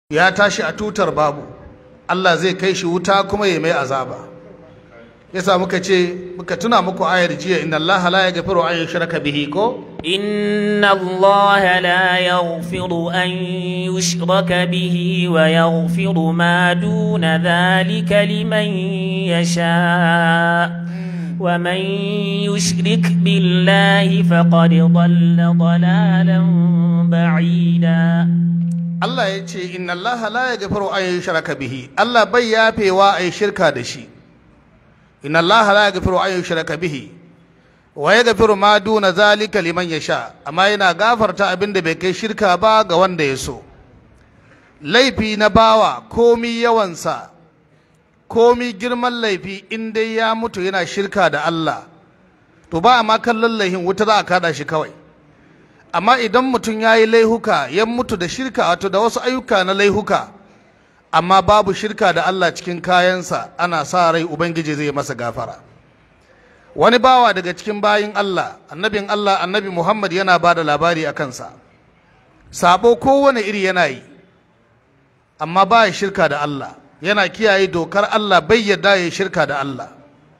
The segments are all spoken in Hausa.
ya tashi a tutar babu Allah zai kai shi wuta kuma ya mai azaba yasa muka ce muka tuna muku ayar jiya inna Allah la yaghfiru an yushraka bihi ko إن الله لا يغفر أن يشرك به ويغفر ما دون ذلك لمن يشاء ومن يشرك بالله فقد ضل ضلالا بعيدا Allah ya ce inna Allah la yaghfiru an yushraka bihi Allah bai yafewa ai shirka da shi inna Allah la yaghfiru an yushraka bihi wa yaghfiru ma duna zalika liman yasha amma yana gafarta abin da bai kai shirka ba ga wanda ya so laifi na bawa komi yawansa komi girman laifi in dai ya mutu yana shirka da Allah to ba a ma kallon laihin wuta za a kada shi kawai amma idan mutum ya yi laihuka ya mutu da shirka wato da wasu ayyuka na laihuka amma babu shirka da Allah cikin kayansa ana sa rai ubangiji zai masa gafara wani bawa daga cikin bayin Allah annabin Allah annabi Muhammad yana ba da labari a kansa sabo kowane iri yana yi amma ba ya shirka da Allah yana kiyaye dokar Allah bai yarda ya shirka da Allah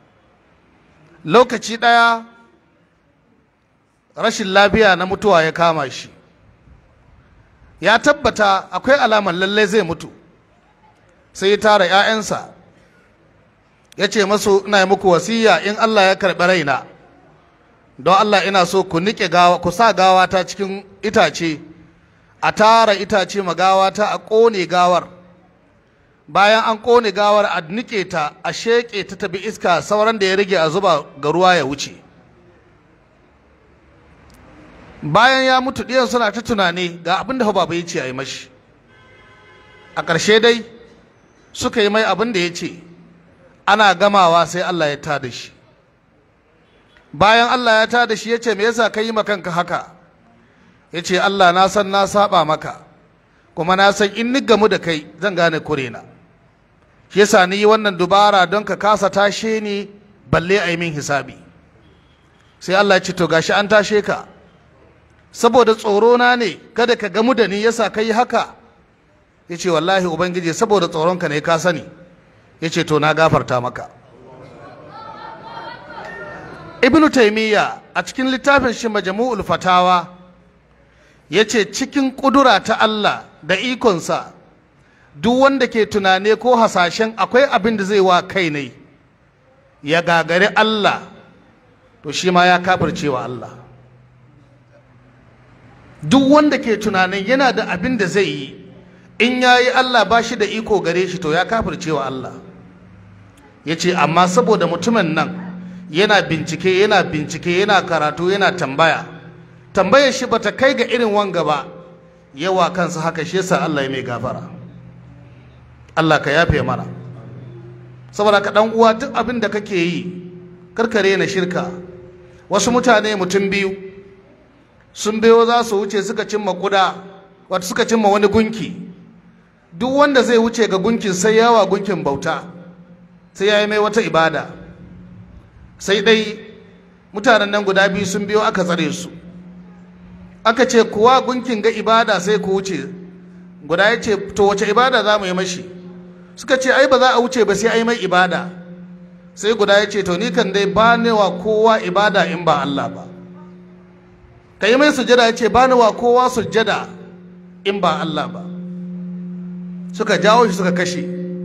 lokaci ɗaya rashin lafiya na mutuwa ya kama shi ya tabbata akwai alamar lalle zai mutu sai ya tara 'ya'yansa ya ce masu ina yi muku wasiya in Allah ya karɓi raina don Allah ina so ku niƙe gawa ku sa gawata cikin itace a tara itace ma gawata a ƙone gawar bayan an ƙone gawar a niƙe ta a sheƙe ta tabi iska sauran da ya rage a zuba ga ruwa ya wuce bayan ya mutu ɗiyan suna ta tunani ga abin da baba ya ce a yi mashi a ƙarshe dai suka yi mai abin da ya ce ana gamawa sai Allah ya tada shi bayan Allah ya tada shi ya ce me yasa ka yi kanka haka ya ce Allah na san na saba maka kuma na san in ni gamu da kai zan gane kurena shi yasa ni yi wannan dubara don ka kasa tashe ni balle a yi min hisabi sai Allah ya ce to gashi an tashe ka saboda tsoro na ne kada ka gamu da ni yasa ka yi haka ya ce wallahi ubangiji saboda tsoronka ne ka sani ya ce to na gafarta maka ibnu taimiyya a cikin littafin shi majmu'ul fatawa ya ce cikin ƙudura ta Allah da ikonsa duk wanda ke tunane ko hasashen akwai abin da zai wa kai ne ya gagari Allah to shi ma ya kafirce wa Allah duk wanda ke tunanin yana da abin da zai yi in ya yi Allah ba shi da iko gare shi to ya kafirce wa Allah ya ce amma saboda mutumin nan yana bincike yana bincike yana karatu yana tambaya tambayar shi bata kai ga irin wanga ba yawa kansa haka shi yasa Allah ya mai gafara Allah ka yafe mana saboda ka dan uwa duk abin da kake yi karkare na shirka wasu mutane mutum biyu sun biyo za su wuce suka cimma kuda wata suka cimma wani gunki duk wanda zai wuce ga gunkin sai yawa gunkin bauta sai ya yi mai wata ibada sai dai mutanen nan guda biyu sun biyo aka tsare su aka ce kuwa gunkin ga ibada sai ku wuce guda ya ce to wace ibada za mu yi mashi suka ce ai ba za a wuce ba sai ai mai ibada sai guda ya ce to ni kan dai ba ne wa kowa ibada in ba Allah ba ka yi mai sujada ya ce ba ni wa kowa sujada in ba Allah ba suka jawo shi suka kashe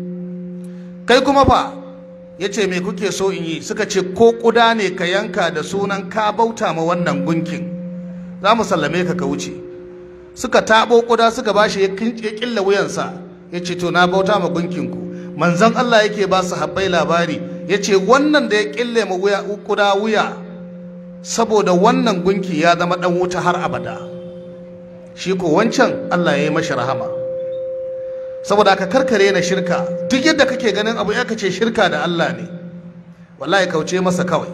kai kuma fa ya ce me kuke so in yi suka ce ko kuda ne ka yanka da sunan ka bauta ma wannan gunkin za mu sallame ka ka wuce suka taɓo kuda suka bashi ya killa wuyansa ya ce to na bauta ma gunkinku manzon Allah yake ba su habbai labari ya ce wannan da ya kille ma kuda wuya saboda wannan gunki ya zama ɗan wuta har abada shi ko wancan Allah ya yi mashi rahama saboda ka karkare na shirka duk yadda kake ganin abu ya kace shirka da Allah ne wallahi kauce masa kawai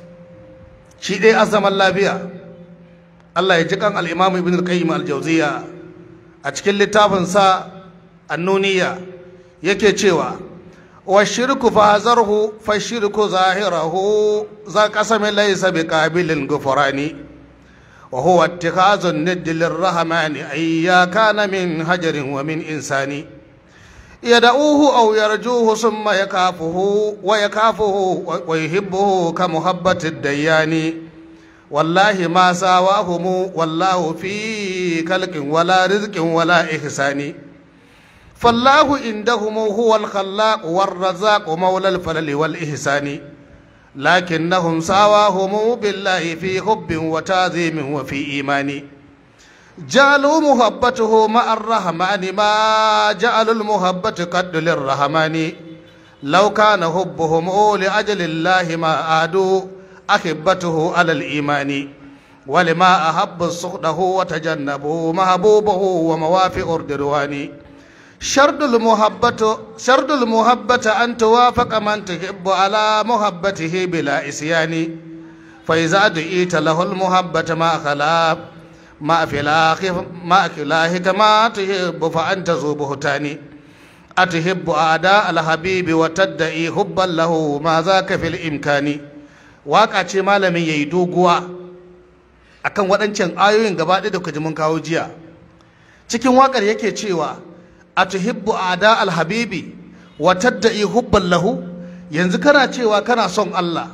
shi dai azaman lafiya Allah ya ji kan al-Imam Ibn al-Qayyim al-Jawziyya a cikin littafin sa Annuniya yake cewa wa shirku fa zarhu fa shirku zahirahu za qasami laysa bi qabilin ghufrani وهو اتخاذ الند للرحمن أيا كان من هجر ومن إنسان يدعوه أو يرجوه ثم يكافه ويكافه ويحبه كمحبة الديان والله ما ساواهم والله في كلك ولا رزق ولا إحسان فالله عندهم هو الخلاق والرزاق مولى الفلل والإحسان لكنهم ساواهم بالله في حب وتعظيم وفي إيمان جعلوا محبته مع الرحمن ما جعلوا المحبة قد للرحمن لو كان حبهم لأجل الله ما عادوا أحبته على الإيمان ولما أحب سخطه وتجنبوا محبوبه وموافق الدروان شرط المحبة شرط المحبة أن توافق من تحب على محبته بلا إسيان فإذا دعيت له المحبة ما خلاف ما في الآخر ما خلاه كما تحب فأنت ذو بهتان أتحب أعداء الحبيب وتدعي حبا له ما ذاك في الإمكان waka ce malamin yayi doguwa akan waɗancan ayoyin gaba ɗaya da kuka ji mun kawo jiya cikin wakar yake cewa atuhibbu ada alhabibi wa tadda'i hubban lahu yanzu kana cewa kana son Allah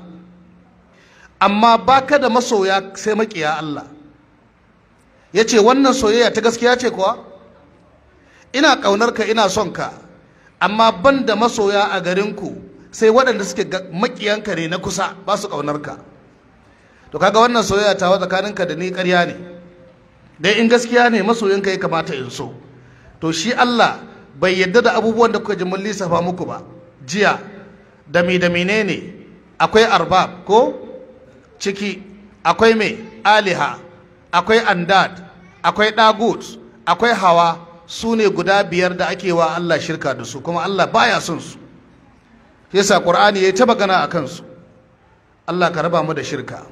amma baka da masoya sai makiya Allah yace wannan soyayya ta gaskiya ce kuwa ina kaunar ka ina son ka amma ban da masoya a garinku sai waɗanda suke makiyanka ne na kusa ba su kaunar ka to kaga wannan soyayya ta wa tsakaninka da ni ƙarya ne dai in gaskiya ne masoyinka ya kamata in so to shi Allah bai yadda da abubuwan da kuka ji mun lissafa muku ba jiya da mi da menene akwai arbab ko ciki akwai mai aliha akwai andad akwai dagut akwai hawa su ne guda biyar da ake wa Allah shirka da su kuma Allah baya son su yasa qur'ani ya ta magana a kansu Allah ka raba mu da shirka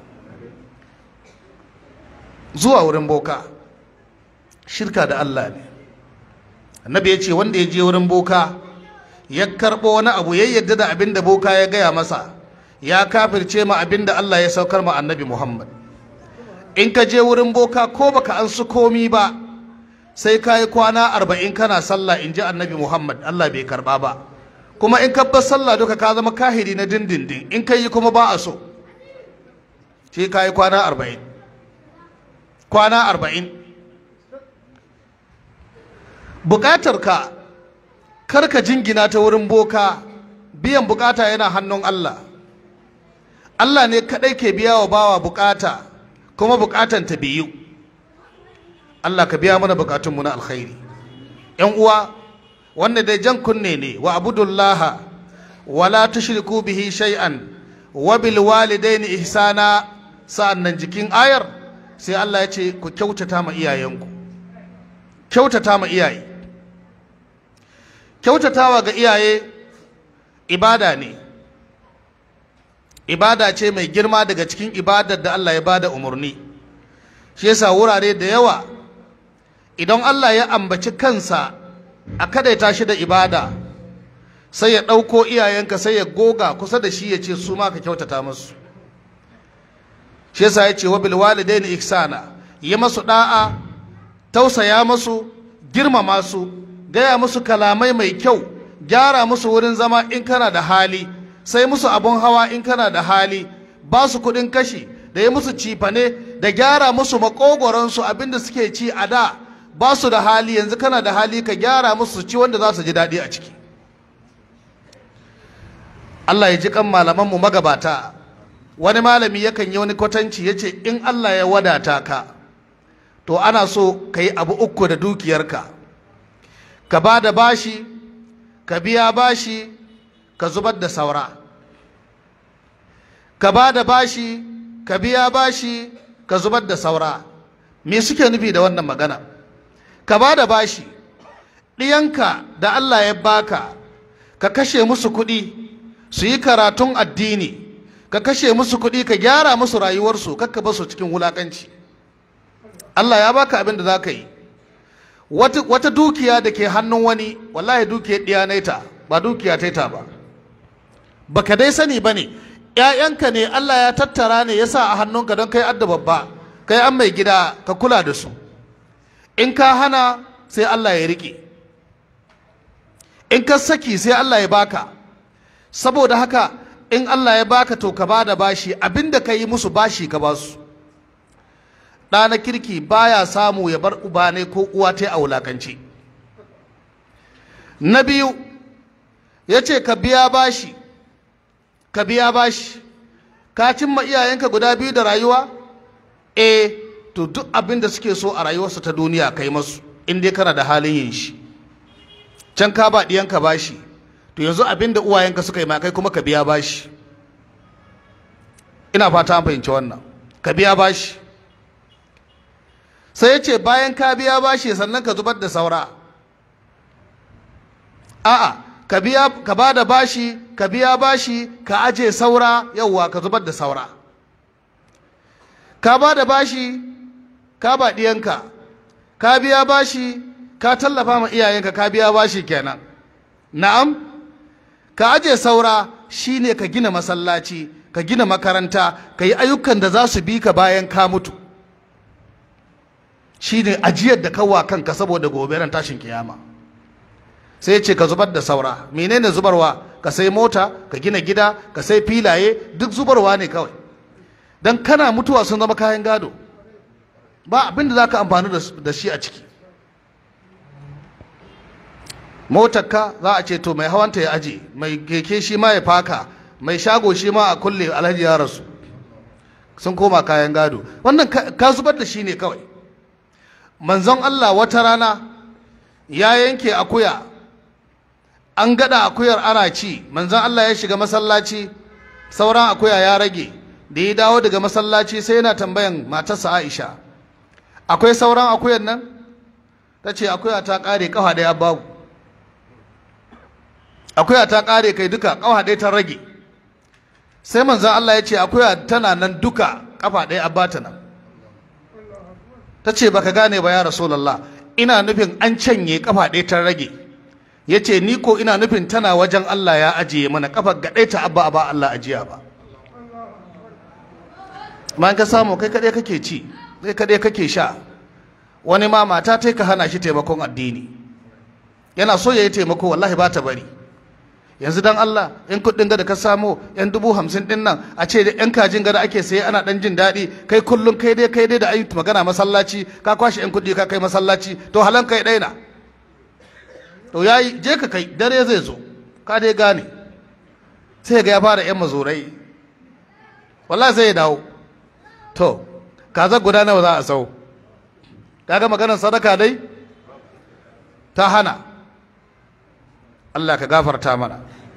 zuwa wurin boka shirka da Allah ne annabi ya ce wanda ya je wurin boka ya karɓo wani abu ya yadda da abin da boka ya gaya masa ya kafirce ma abin da Allah ya saukar ma annabi Muhammad in ka je wurin boka ko baka an su komi ba sai ka yi kwana arba'in kana sallah in ji annabi Muhammad Allah bai karɓa ba kuma in ka bar sallah duka ka zama kahiri na dindindin in ka yi kuma ba a so sai ka yi kwana arba'in kwana arba'in bukatarka kar ka jingina ta wurin boka biyan bukata yana hannun Allah Allah ne kadai ke biya wa bawa bukata kuma bukatan ta biyu Allah ka biya mana bukatunmu na alkhairi yan uwa wanda dai jan kunne ne wa abudullaha wala tushriku bihi shay'an wa bil walidaini ihsana sa'annan jikin ayar sai Allah ya ce ku kyautata ma iyayenku kyautata ma iyaye kyautatawa ga iyaye ibada ne ibada ce mai girma daga cikin ibadar da Allah ya bada umarni shi yasa wurare da yawa idan Allah ya ambaci kansa a kadaita shi da ibada sai ya ɗauko iyayenka sai ya goga kusa da shi ya ce su ma ka kyautata musu shi yasa ya ce wa bil walidaini ihsana yi masu da'a tausaya musu girmama su gaya musu kalamai mai kyau gyara musu wurin zama in kana da hali sai musu abun hawa in kana da hali ba su kuɗin kashi da yi musu cifane da gyara musu makogoransu abinda suke ci a da ba su da hali yanzu kana da hali ka gyara musu ci wanda za su ji daɗi a ciki Allah ya ji kan malamanmu magabata wani malami yakan yi wani kwatanci ya ce in Allah ya wadata ka to ana so ka yi abu uku da dukiyarka ka ba da bashi ka biya bashi ka zubar da saura ka ba da bashi ka biya bashi ka zubar da saura me suke nufi da wannan magana ka ba da bashi ɗiyanka da Allah ya baka ka kashe musu kuɗi su yi karatun addini ka kashe musu kuɗi ka gyara musu rayuwarsu kakka basu cikin wulaƙanci Allah ya baka abin da za ka yi wata dukiya da ke hannun wani wallahi dukiyar ɗiya ba dukiya ta ba baka dai sani ba ne ‘ya'yanka ne Allah ya tattara ne ya sa a hannunka don kai adda babba kai an mai gida ka kula da su in ka hana sai Allah ya riƙe in ka saki sai Allah ya baka saboda haka in Allah ya baka to ka bada bashi abinda ka yi musu bashi ka basu ɗa na kirki baya samu ya bar uba ne ko uwa ta a wulakanci na biyu ya ce ka biya bashi ka biya bashi ka cimma iyayenka guda biyu da rayuwa eh to duk abin da suke so a rayuwarsu ta duniya kai masu in dai kana da halin yin shi can ka ba ɗiyanka bashi to yanzu abin da uwayenka suka yi ma kai kuma ka biya bashi ina fata an fahimci wannan ka biya bashi sai ya ce bayan ka biya bashi sannan ka zubar da saura a'a ka biya ka ba da bashi ka biya bashi ka aje saura yauwa ka zubar da saura ka ba da bashi ka ba ɗiyanka ka biya bashi ka tallafa ma iyayenka ka biya bashi kenan na'am ka aje saura shine ka gina masallaci ka gina makaranta ka yi ayyukan da za su bi ka bayan ka mutu shine ajiyar da kawa kanka saboda gobe ran tashin kiyama sai ce ka zubar da saura menene zubarwa ka sai mota ka gina gida ka sai filaye duk zubarwa ne kawai dan kana mutuwa sun zama kayan gado ba abin da za ka amfani da shi a ciki motarka za a ce to mai hawanta ya aje mai keke shi ma ya faka mai shago shi ma a kulle alhaji ya rasu sun koma kayan gado wannan ka zubar da shi ne kawai manzon Allah wata rana ya yanke akuya an gada akuyar ana ci manzon Allah ya shiga masallaci sauran akuya ya rage da ya dawo daga masallaci sai yana tambayan matarsa Aisha akwai sauran akuyar nan ta ce akuya ta kare kafa daya babu akuya ta kare kai duka kafa ɗaya ta rage sai manzon Allah ya ce akuya tana nan duka kafa ɗaya abata nan ta ce baka gane ba ya rasulallah ina nufin an canye kafa ɗaya ta rage ya ce ni ko ina nufin tana wajen Allah ya ajiye mana kafa ga ɗaya ta abba ba Allah ajiya ba ma ka samu kai kaɗai kake ci kai kaɗai kake sha wani ma mata ta ka hana shi taimakon addini yana so ya yi taimako wallahi ba ta bari yanzu dan Allah in kuɗin da ka samo yan dubu hamsin din nan a ce da yan kajin gada ake saye ana dan jin daɗi kai kullum kai dai kai dai da ayi magana masallaci ka kwashe yan kuɗi ka kai masallaci to halan kai ɗaina to yayi je ka kai dare zai zo ka dai gane sai ga ya fara yan mazurai wallahi sai ya dawo to kaza guda nawa za a sau kaga maganar sadaka dai ta hana Allah ka gafarta mana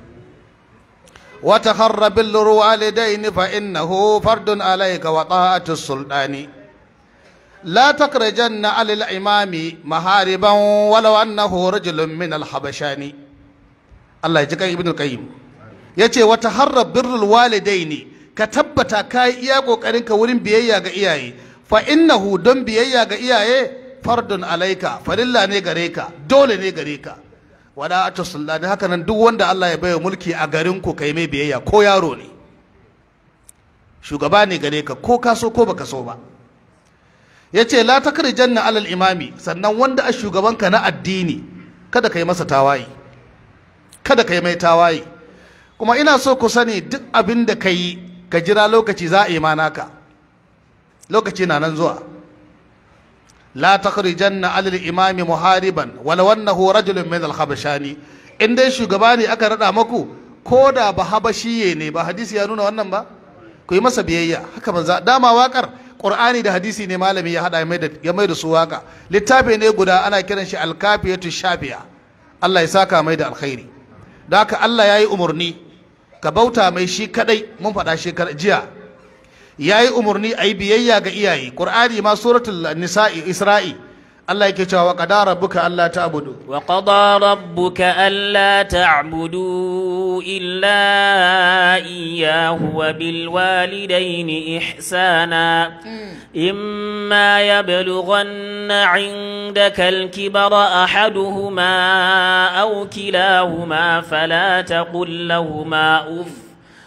وتخر بر الوالدين فإنه فرد عليك وطاعة السلطان لا تخرجن على الإمام محاربا ولو أنه رجل من الحبشان الله يجيك ابن القيم yace wata harra birrul walidaini ka tabbata kai iya kokarin ka wurin biyayya ga iyaye fa innahu don biyayya ga iyaye fardun alaika farilla ne gare ka dole ne gare ka wada a sultani haka nan duk wanda Allah ya baiwa mulki a garin ku kai mai biyayya ko yaro ne shugaba ne gare ka ko ka so ko baka so ba yace la takrijanna alal imami sannan wanda a shugabanka na addini kada kai masa tawaye kada kai mai tawaye kuma ina so ku sani duk abin da kai ka jira lokaci za a yi manaka lokaci na nan zuwa لا تخرجن على الإمام محاربا ولو أنه رجل من الخبشاني in dai shugaba ne aka rada maku ko da ba habashiye ne ba hadisi ya nuna wannan ba ku yi masa biyayya haka manza dama wakar qur'ani da hadisi ne malami ya hada ya mai da su waka littafi ne guda ana kiran shi alkafiyatu shafiya Allah ya saka mai da alkhairi da haka Allah ya yi umarni ka bauta mai shi kadai mun faɗa shekar jiya ya yi umarni a yi biyayya ga iyaye ƙur'ani ma suratul nisa'i isra'i Allah yake cewa wa qadara rabbuka alla ta'budu wa qada rabbuka alla ta'budu illa iyyahu wa bil walidayni ihsana imma yablughanna 'indaka al kibara ahaduhuma aw kilahuma fala taqul lahumā uff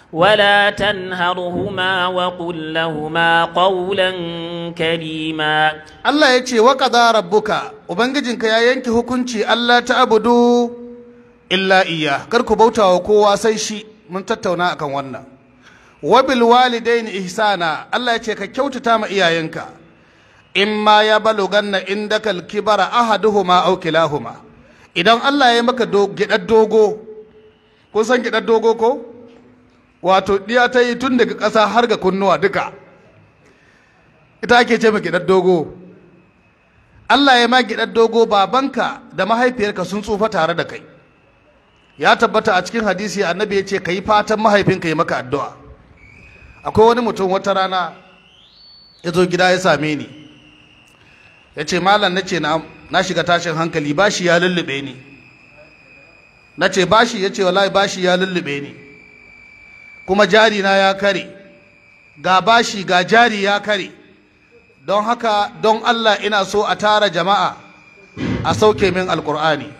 ولا تنهرهما وقل لهما قولا كريما Allah ya ce wa qada rabbuka ubangijinka ya yanke hukunci Allah ta abudu illa iya kar ku bauta wa kowa sai shi mun tattauna akan wannan wa bil walidaini ihsana Allah ya ce ka kyautata ma iyayenka in ma ya baluganna indaka al-kibara ahaduhuma aw kilahuma idan Allah ya maka do, gidar dogo kun san gidar dogo ko wato diya ta yi tun daga ƙasa har ga kunnuwa duka ita ake ce ma gidar dogo Allah ya ma gidar dogo babanka da mahaifiyarka sun tsufa tare da kai ya tabbata a cikin hadisi annabi ya ce ka yi fatan mahaifinka yi maka addu'a akwai wani mutum wata rana ya zo gida ya same ni ya ce malam na ce na shiga tashin hankali bashi ya lullube ni na ce bashi ya ce wallahi bashi ya lullube ni kuma jari na ya kare ga bashi ga jari ya kare don haka don Allah ina so a tara jama'a a sauke min alkur'ani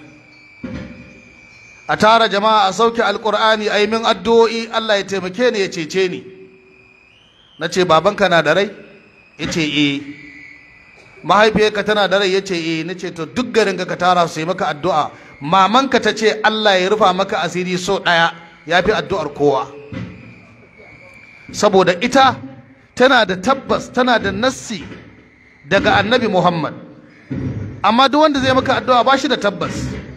a tara jama'a a sauke alkur'ani a yi min addu'o'i Allah ya taimake ni ya cece ni na ce babanka na da rai ya ce eh mahaifiyarka tana da rai ya ce eh na ce to duk garin ka tara su yi maka addu'a mamanka ta ce Allah ya rufa maka asiri so ɗaya ya fi addu'ar kowa saboda ita tana da tabbas tana da nassi daga annabi Muhammad amma duk wanda zai maka addu'a ba shi da tabbas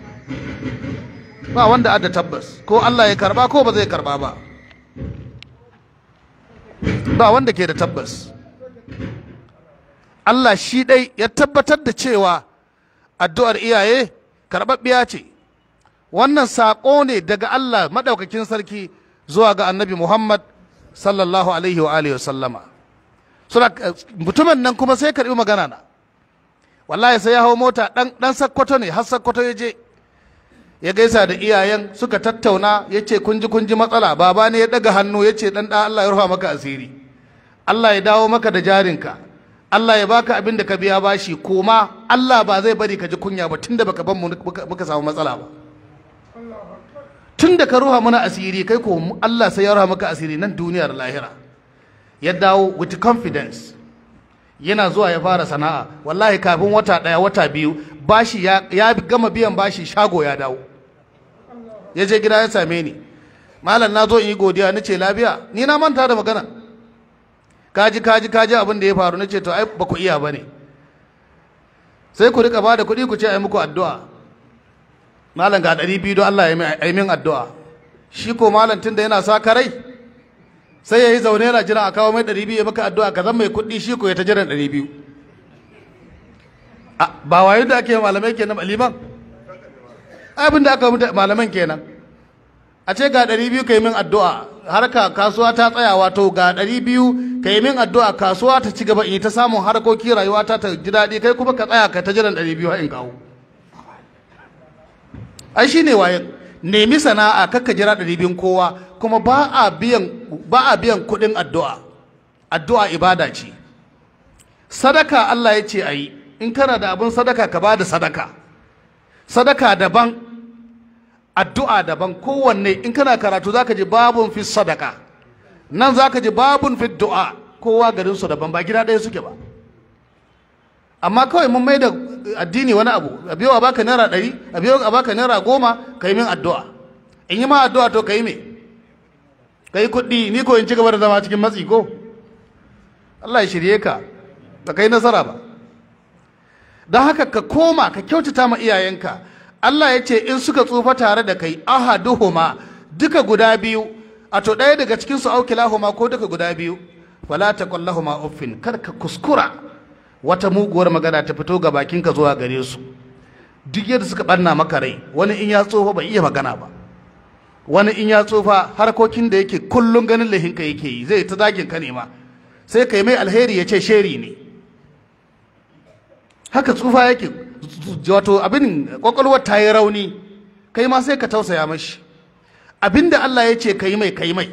ba wanda da tabbas ko Allah ya karba ko ba zai karba ba ba wanda ke da tabbas Allah shi ɗai ya tabbatar da cewa addu'ar iyaye karɓaɓɓiya ce wannan saƙo ne daga Allah maɗaukakin sarki zuwa ga annabi Muhammad sallallahu alaihi wa alihi sallama suna mutumin nan kuma sai karɓi magana na wallahi sai ya hau mota ɗan sakkwato ne har sakkwato ya je ya gaisa da iyayen suka tattauna ya ce kunji kunji matsala baba ne ya ɗaga hannu ya ce ɗan ɗan Allah ya rufa maka asiri Allah ya dawo maka da jarinka Allah ya baka abin da ka biya bashi koma Allah ba zai bari ka ji kunya ba tunda baka ban mu muka samu matsala ba tunda ka ruha mana asiri kai ko Allah sai ya ruha maka asiri nan duniyar lahira ya dawo with confidence yana zuwa ya fara sana'a wallahi kafin wata daya wata biyu bashi ya, ya gama biyan bashi shago ya dawo ya je gida ya same ni malam na zo in yi godiya na ce lafiya ni na manta da magana kaji kaji kaji abin da ya faru na ce to ai ba ku iya ba ne sai ku rika bada kuɗi ku ce ai muku addu'a malam ga ɗari biyu don Allah ya yi min addu'a shi ko malam tun da yana sa karai sai ya yi zaune yana jira a kawo mai ɗari biyu ya maka addu'a ka zan mai kuɗi shi ko ya ta jiran ɗari biyu ba wayo da ake malamai kenan liman abin da aka malaman kenan a ce ga ɗari biyu ka yi min addu'a harka kasuwa ta tsaya wato ga ɗari biyu ka yi min addu'a kasuwa ta ci gaba in ta samun harkoki rayuwa ta ta ji daɗi kai kuma ka tsaya ka ta jiran ɗari biyu in kawo ai shi ne waye nemi sana'a kakka jira ɗari biyun kowa kuma ba a biyan ba a biyan kuɗin addu'a addu'a ibada ce sadaka Allah ya ce a yi in kana da abin sadaka ka ba da sadaka sadaka daban addu'a daban kowanne in kana karatu zaka ji babun fi sadaka nan zaka ji babun fi du'a kowa garin su daban ba gida ɗaya suke ba amma kawai mun mai da addini wani abu a biyo a baka naira ɗari a biyo a baka naira goma ka yi min addu'a in yi ma addu'a to ka yi me ka yi kuɗi ni ko in ci gaba da zama cikin matsi ko Allah ya shirye ka ba ka yi nasara ba don haka ka koma ka kyautata ma iyayenka Allah ya ce in suka tsufa tare da kai ahaduhuma duka guda biyu a to ɗaya daga cikin su aukilahuma ko duka guda biyu fala taqullahuma uffin kar ka kuskura wata muguwar magana ta fito ga bakinka zuwa gare su duk yadda suka ɓanna maka rai wani in ya tsufa bai iya magana ba wani in ya tsufa harkokin da yake kullum ganin lahinka yake yi zai ta zagin ka ne ma sai kai mai alheri ya ce sheri ne haka tsufa yake wato abin kwakwalwar ta yi rauni kai ma sai ka tausaya mashi abin da Allah ya ce ka yi mai ka yi mai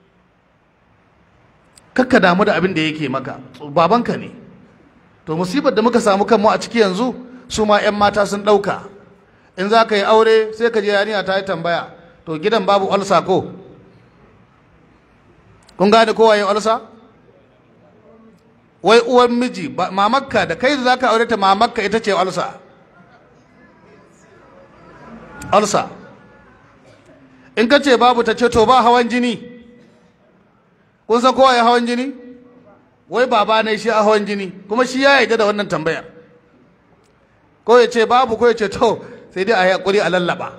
kakka damu da abin da yake maka babanka ne to musibar da muka samu kanmu a ciki yanzu su ma 'yan mata sun ɗauka in za ka yi aure sai ka je yarinya ta yi tambaya to gidan babu olsa ko kun gane kowa yin ulsa wai uwan miji mamakka da kai da za ka aure ta mamakka ita ce ulsa ulsa in ka ce babu ta ce to ba hawan jini kun san kowa ya hawan jini wai baba ne shi a hawan jini kuma shi ya yarda da wannan tambayar ko ya ce babu ko ya ce to sai dai a yi hakuri a lallaba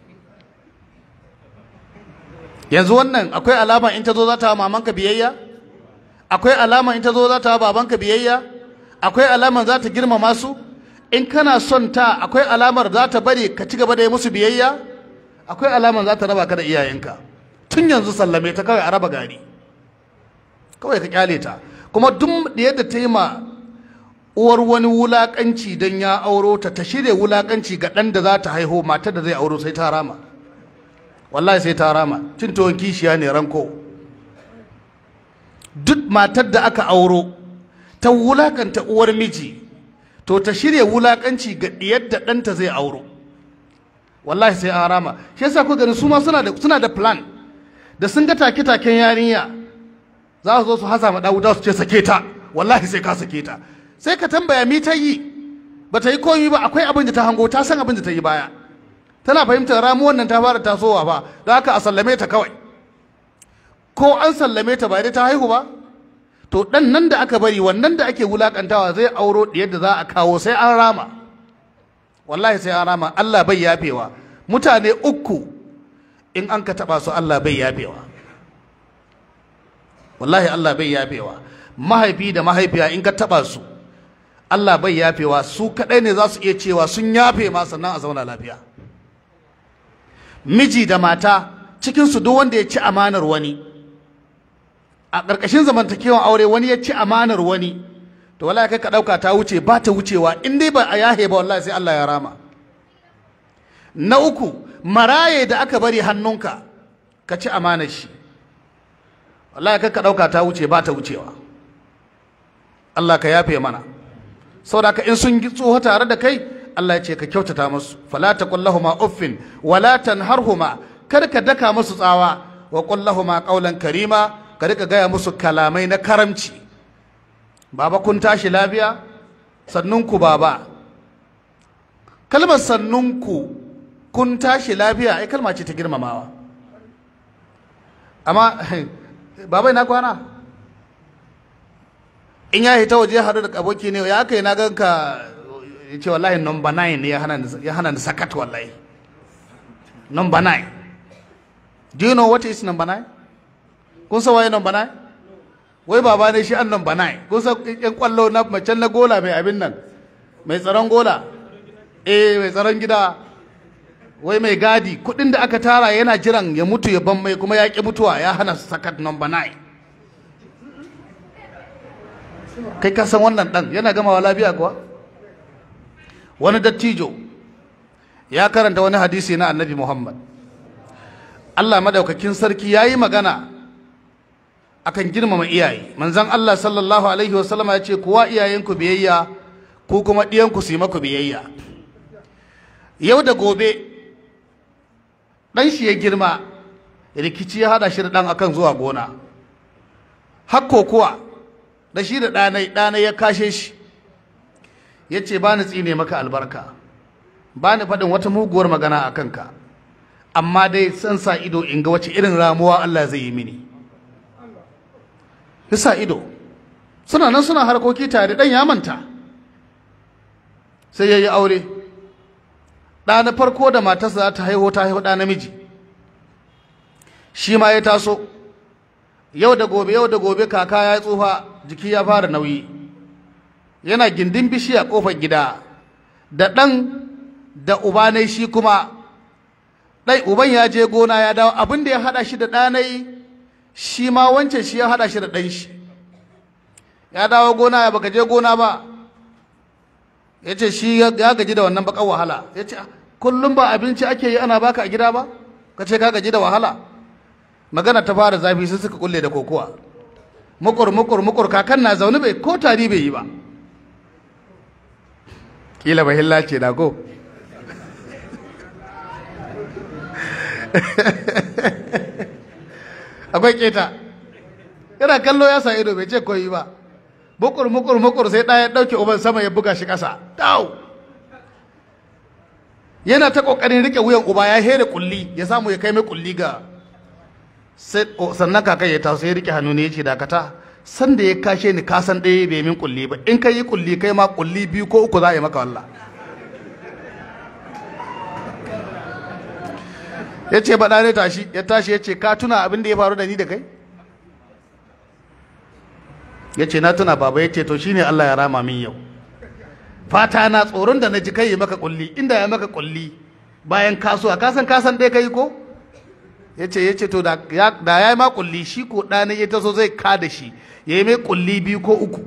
yanzu wannan akwai alama in ta zo za ta mamanka biyayya akwai alama in ta zo za ta babanka biyayya akwai alama za ta girmama su in kana son ta akwai alamar za ta bari ka ci gaba da yi musu biyayya akwai alamar za ta raba ka da iyayenka tun yanzu sallame ta kawai a raba gari kawai ka kyale ta kuma duk da yadda ta yi ma uwar wani wulakanci don ya auro ta ta shirya wulakanci ga ɗan da za ta haihu matar da zai auro sai ta rama wallahi sai ta rama cin tuwon kishiya ne ranko duk matar da aka auro ta wulakanta uwar miji to ta shirya wulakanci ga ɗiyar da ɗanta zai auro wallahi sai an rama shi yasa ku gani su ma suna da suna da plan da sun ga take taken yarinya za su zo su hasa ma dawo su ce sake ta wallahi sai ka sake ta sai ka tambaya mi ta yi ba ta yi komi ba akwai abin da ta hango ta san abin da ta yi baya tana fahimtar ramuwan nan ta fara tasowa ba don haka a sallame ta kawai ko an sallame ta ba dai ta haihu ba to dan nan da aka bari wannan da ake wulakantawa zai auro yadda za a kawo sai an rama wallahi sai an rama Allah bai yafewa mutane uku in an ka taba su Allah bai yafewa wallahi Allah bai yafewa mahaifi da mahaifiya in ka taba su Allah bai yafewa su kadai ne za su iya cewa sun yafe ma sannan a zauna lafiya miji da mata cikin su duk wanda ya ci amanar wani a ƙarƙashin zamantakewan aure wani ya ci amanar wani to wallahi kai ka ɗauka ta wuce ba ta wucewa in dai ba a yahe ba wallahi sai Allah ya rama na uku maraye da aka bari hannunka ka ci amanar shi wallahi kai ka ɗauka ta wuce ba ta wucewa Allah ka yafe mana saboda ka in sun tsoho tare da kai Allah ya ce ka kyautata musu fala taqul lahumu uffin wala tanharhuma kar ka daka musu tsawa wa qul lahumu qawlan karima ka rika gaya musu kalamai na karamci baba kun tashi lafiya sannunku baba kalmar sannunku kun tashi lafiya ai kalma ce ta girmamawa amma baba ina kwana in ya hita waje haɗu da aboki ne ya kai na ganka ya ce wallahi number 9 ne ya hana ni sakat wallahi number 9 do you know what is number 9 kun san waye number 9 wai baba ne shi an number 9 kun san yan kwallo na macen na gola mai abin nan mai tsaron gola eh mai tsaron gida wai mai gadi kudin da aka tara yana jiran ya mutu ya ban mai kuma ya ki mutuwa ya hana sakat number 9 kai ka san wannan dan yana gamawa lafiya kuwa wani dattijo ya karanta wani hadisi na annabi muhammad allah madaukakin sarki ya yi magana akan girmama iyaye manzon allah sallallahu alaihi wasallama ya ce kuwa iyayenku biyayya ku kuma ɗiyanku su yi maku biyayya yau da gobe ɗan shi ya girma rikici ya haɗa shi da ɗan akan zuwa gona hakko kuwa da shi da ɗanai ɗanai ya kashe shi ya ce ba ni tsine maka albarka ba ni faɗin wata muguwar magana a kanka amma dai san sa ido in ga wace irin ramuwa Allah zai yi mini ya sa ido suna nan suna harkoki tare ɗan ya manta sai ya yi aure ɗa na farko da matarsa za ta haihu ta haihu ɗa namiji shi ma ya taso yau da gobe yau da gobe kaka ya tsufa jiki ya fara nauyi yana gindin bishiya kofar gida da ɗan da ubanai shi kuma ɗai uban ya je gona ya dawo abin da ya haɗa shi da ɗanai shi ma wancan shi ya haɗa shi da ɗan shi ya dawo gona ya baka je gona ba ya ce shi ya gaji da wannan bakan wahala ya ce kullum ba abinci ake yi ana baka a gida ba ka ce ka gaji da wahala magana ta fara zafi sai suka kulle da kokowa mukur mukur mukur kakan na zaune bai ko tari bai yi ba kila ba hilla ce da ko akwai keta yana kallo ya sa ido bai ce koyi ba mukur mukur mukur sai ɗaya ɗauke uban sama ya buga shi ƙasa tau yana ta ƙoƙarin riƙe wuyan uba ya here kulli ya samu ya kai mai kulli ga sannan kakai ya taso ya riƙe hannu ne ya ce dakata san da ya kashe ni ka san ɗaya bai min kulli ba in ka yi kulli kai ma kulli biyu ko uku za a yi maka wallah ya ce baɗa ne tashi ya tashi ya ce ka tuna abin da ya faru da ni da kai ya ce na tuna baba ya ce to shine Allah ya rama min yau fata na tsoron da na ji kai ya maka kulli inda ya maka kulli bayan kasuwa kasan kasan ɗaya kai ko ya ce ya ce to da ya yi ma kulli shi ko ɗana ya taso zai ka da shi ya yi mai kulli biyu ko uku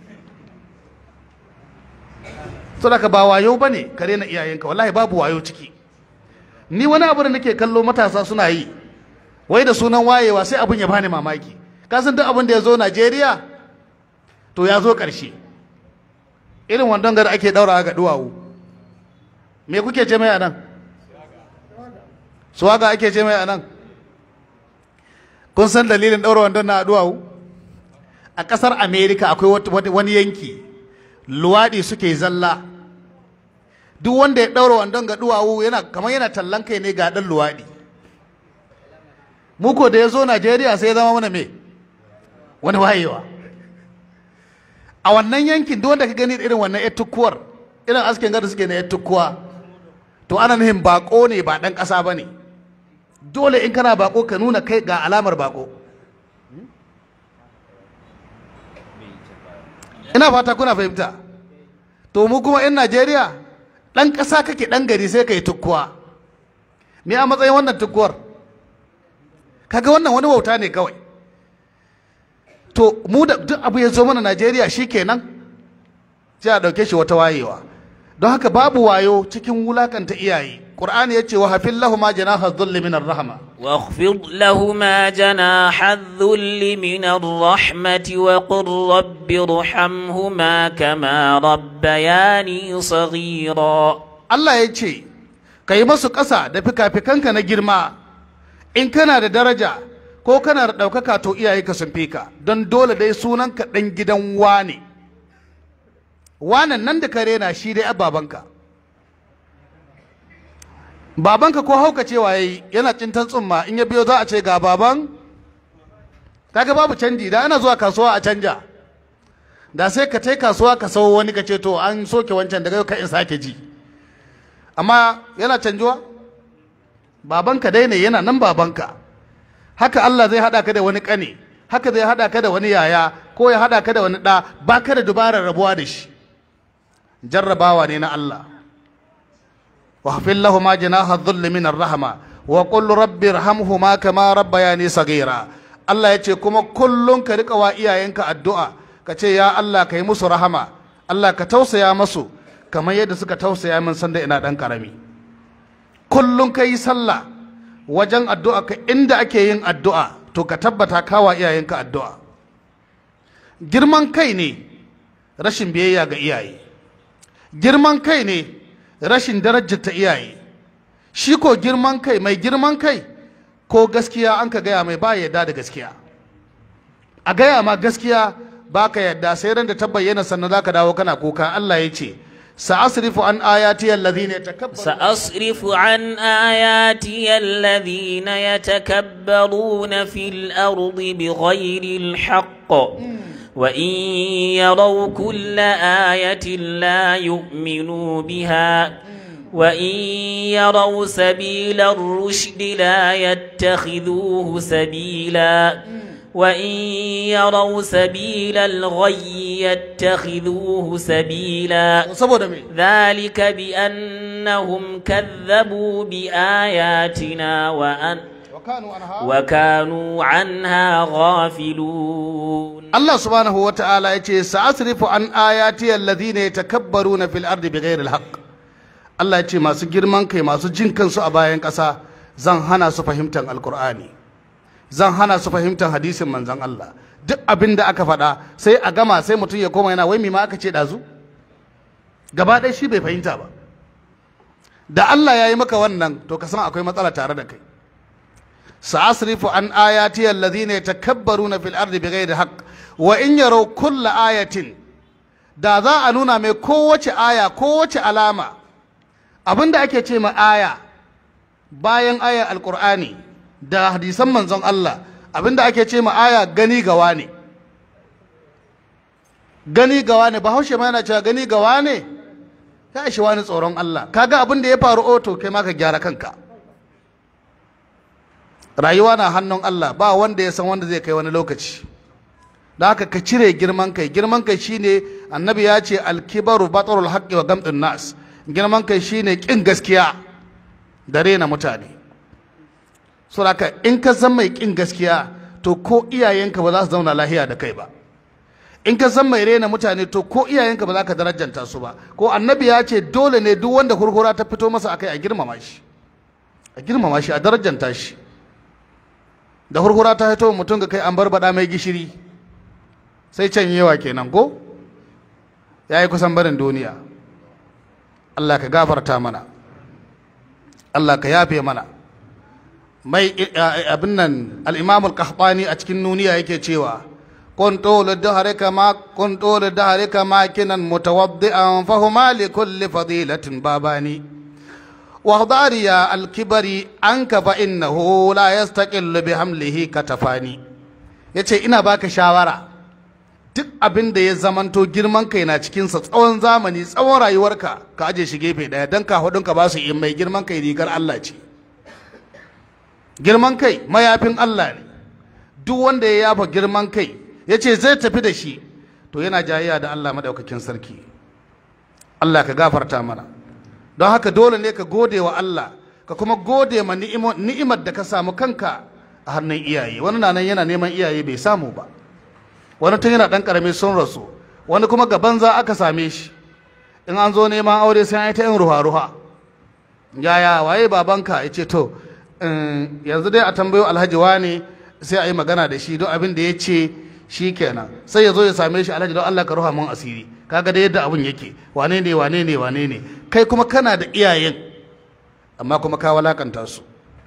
saboda ba wayo ba ne ka rena iyayenka wallahi babu wayo ciki ni wani abu da nake kallo matasa suna yi wai da sunan wayewa sai abin ya bani mamaki kasan duk abin da ya zo Najeriya to ya zo ƙarshe irin wandon gada ake ɗaura ga duwawu me kuke ce mai anan suwaga ake ce mai anan kun san dalilin ɗaura wandon na duwawu a ƙasar Amerika akwai wani yanki luwaɗi suke zalla duk wanda ya ɗaura wandon ga duwawu yana kamar yana tallan kai ne ga ɗan luwaɗi muko da ya zo najeriya sai ya zama mana me wani wayewa a wannan yankin duk wanda ka gani irin wannan ya tukkuwar irin askin gada suke na ya tukkuwa to ana nuhin bako ne ba ɗan ƙasa ba ne dole in kana bako ka nuna kai ga alamar bako ina fata kuna fahimta to mu kuma 'yan najeriya ɗan ƙasa kake ɗan gari sai ka yi tukkuwa me a matsayin wannan tukkuwar kaga wannan wani wauta ne kawai to mu da duk abu ya zo mana najeriya shi kenan sai a ɗauke shi wata wayewa don haka babu wayo cikin wulakanta iyaye ƙur'ani ya ce wa hafin lahuma janaha dhulli min rahama واخفض لهما جناح الذل من الرحمة وقل رب ارحمهما كما ربياني صغيرا Allah ya ce ka yi masu ƙasa da fika-fikanka na girma in kana da daraja ko kana da ɗaukaka to iyaye ka sun fi ka don dole dai sunanka ɗan gidan wane wanan nan da ka rena shi dai babanka babanka ko hauka cewa yayi yana cintan tsumma in ya biyo za a ce ga baban kaga babu canji da ana zuwa kasuwa a canja da sai ka tai kasuwa ka sau wani ka ce to an soke wancan daga yau ka in sake ji amma yana canjuwa babanka dai ne yana nan babanka haka Allah zai hada ka da wani kane haka zai hada ka da wani yaya ko ya hada ka da wani ɗa ba ka da dubarar rabuwa da shi jarrabawa ne na Allah واغفر لهما جناح الذل من الرحمة وقل رب ارحمهما كما ربياني صغيرا Allah ya ce kuma kullum ka rika wa iyayenka addu'a ka ce ya Allah ka yi musu rahama Allah ka tausaya masu kamar yadda suka tausaya min sanda ina ɗan ƙarami kullum ka yi sallah wajen addu'a ka inda ake yin addu'a to ka tabbata kawa iyayenka addu'a girman kai ne rashin biyayya ga iyaye girman kai ne rashin darajarta iyaye shi ko girman kai mai girman kai ko gaskiya an ka gaya mai ba yadda da gaskiya a gaya ma gaskiya ba ka yadda sai ran da ta bayyana sannan za ka dawo kana kuka Allah ya ce sa'asrifu an ayati alladhina yatakabbaru سأصرف عن آياتي الذين يتكبرون في الأرض بغير الحق وإن يروا كل آية لا يؤمنوا بها وإن يروا سبيل الرشد لا يتخذوه سبيلا وإن يروا سبيل الغي يتخذوه سبيلا saboda me ذلك بأنهم كذبوا بآياتنا وأن wa kanu anha وكانوا عنها غافلون Allah subhanahu wa ta'ala ya ce sa'asrifu an ayati alladhina yatakabbaruna fil ardi bighairi alhaq Allah ya ce masu girman kai masu jin kansu a bayan ƙasa zan hana su fahimtar alkur'ani zan hana su fahimtar hadisin manzon Allah duk abin da aka faɗa sai a gama sai mutum ya koma yana wai me ma aka ce ɗazu gaba ɗaya shi bai fahimta ba da Allah ya yi maka wannan to ka san akwai matsala tare da kai sa'asrifu an ayati alladhina yatakabbaruna fil ardi bighairi haqq wa in yaraw kulla ayatin da za a nuna mai kowace aya kowace alama abinda ake ce ma aya bayan aya alqur'ani da hadisan manzon Allah abinda ake ce ma aya gani gawa ne gani gawa ne bahaushe ma yana cewa gani gawa ne ya ishi wani tsoron Allah kaga abin da ya faru oto kai ma ka gyara kanka rayuwa na hannun Allah ba wanda ya san wanda zai kai wani lokaci da haka ka cire girman kai girman kai shine annabi ya ce alkibaru batarul haqqi wa gamdun nas girman kai shine kin gaskiya da rena mutane saboda in ka san mai kin gaskiya to ko iyayenka ba za su zauna lahiya da kai ba in ka san mai rena mutane to ko iyayenka ba za ka darajanta su ba ko annabi ya ce dole ne duk wanda kurkura ta fito masa akai a girmama shi a girmama shi a darajanta shi da kurkura ta fito mutum ga kai an barbada mai gishiri sai can yawa kenan ko ya yi kusan barin duniya Allah ka gafarta mana Allah ka yafe mana mai abin nan al-imam al-qahtani a cikin nuniya yake cewa كن طول الدهر كما كن طول الدهر كما كنا متوضئا فهما لكل فضيلة باباني واخضار يا الكبر عنك فإنه لا يستقل بحمله كتفاني yace ina baka shawara duk abin da ya zamanto girman kai na cikinsa tsawon zamani tsawon rayuwarka ka aje shi gefe daya don ka hudunka ba su yi mai girman kai rigar Allah ce girman kai mayafin Allah ne duk wanda ya yafa girman kai ya ce zai tafi da shi to yana jayayya da Allah madaukakin sarki Allah ka gafarta mana don haka dole ne ka gode wa Allah ka kuma gode ma ni'imar da ka samu kanka a hannun iyaye wani na nan yana neman iyaye bai samu ba wani tun yana dan karami sun rasu wani kuma gaban za aka same shi in an zo neman aure sai an yi ta yin ruha-ruha yaya waye babanka ya ce to yanzu dai a tambayo alhaji wane sai a yi magana da shi don abin da ya ce shi kenan sai ya zo ya same shi alhaji don Allah ka ruha mun asiri kaga da yadda abun yake wane ne wane ne wane ne kai kuma kana da iyayen amma kuma ka walakanta su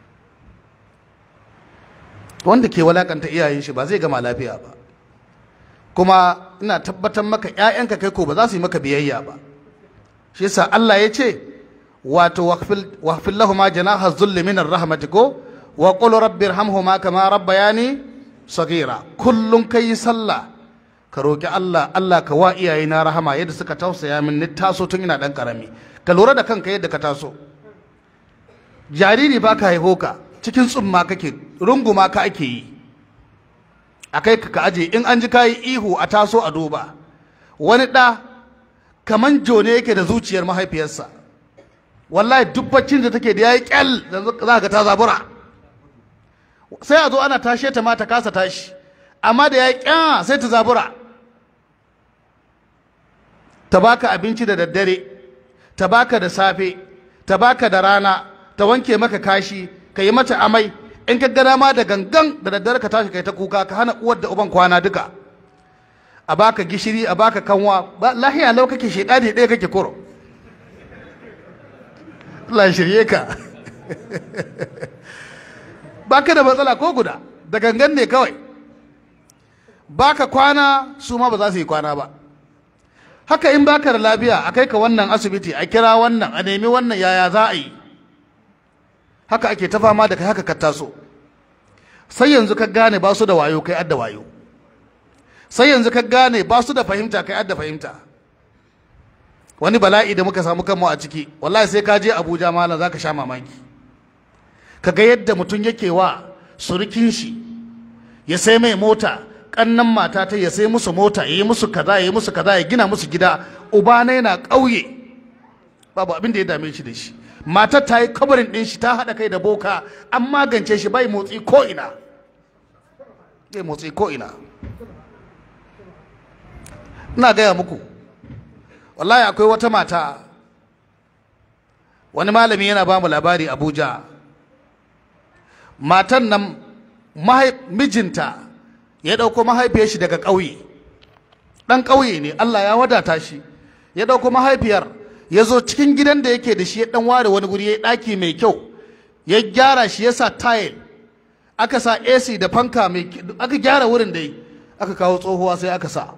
wanda ke walakanta iyayen shi ba zai gama lafiya ba kuma ina tabbatar maka ƴaƴanka kai ko ba za su yi maka biyayya ba shi yasa Allah ya ce wato waqfil lahumu janaha dhulli minar rahmati ko wa qul rabbi irhamhuma kama rabbayani sagira kullum ka yi sallah ka roƙi Allah Allah ka wa iyayena rahama yadda suka tausaya min ni taso tun ina ɗan ƙarami ka lura da kanka yadda ka taso jariri ba ka haifo ka cikin tsumma kake runguma ka ake yi a kai ka ka aje in an ji ka yi ihu a taso a duba wani ɗa kaman jone yake da zuciyar mahaifiyarsa wallahi duk baccin da take da yayi kyal za ka ta zabura sai a zo ana tashe ta ma ta kasa tashi amma da ya kya sai ta zabura ta baka abinci da daddare ta baka da safe ta baka da rana ta wanke maka kashi ka yi mata amai in ka gana ma da gangan da daddare ka tashi kai ta kuka ka hana uwar da uban kwana duka a baka gishiri a baka kanwa lahiya lau kake shedani ɗaya kake kuro Allah shirye ka baka da matsala ko guda da gangan ne kawai baka kwana su ma ba za su yi kwana ba haka in baka da lafiya a kai ka wannan asibiti a kira wannan a nemi wannan yaya za a yi haka ake ta fama da kai haka ka taso sai yanzu ka gane ba su da wayo kai adda wayo sai yanzu ka gane ba su da fahimta kai adda fahimta wani bala'i da muka samu kanmu a ciki wallahi sai ka je abuja malam za ka sha mamaki ka ga yadda mutum yake wa surukin shi ya sai mai mota kannan mata ta ya sai musu mota ya yi musu kaza ya yi musu kaza ya gina musu gida uba na yana ƙauye babu abin da ya dame shi da shi matar ta yi kabarin ɗin shi ta haɗa kai da boka an magance shi bai motsi ko ina bai motsi ko ina ina gaya muku wallahi akwai wata mata wani malami yana ba mu labari abuja matan nan mijinta ya ɗauko mahaifiyar shi daga ƙauye ɗan ƙauye ne Allah ya wadata shi ya ɗauko mahaifiyar ya zo cikin gidan da yake da shi ya ɗan ware wani guri ya ɗaki mai kyau ya gyara shi ya sa tayil aka sa AC da fanka mai aka gyara wurin dai aka kawo tsohuwa sai aka sa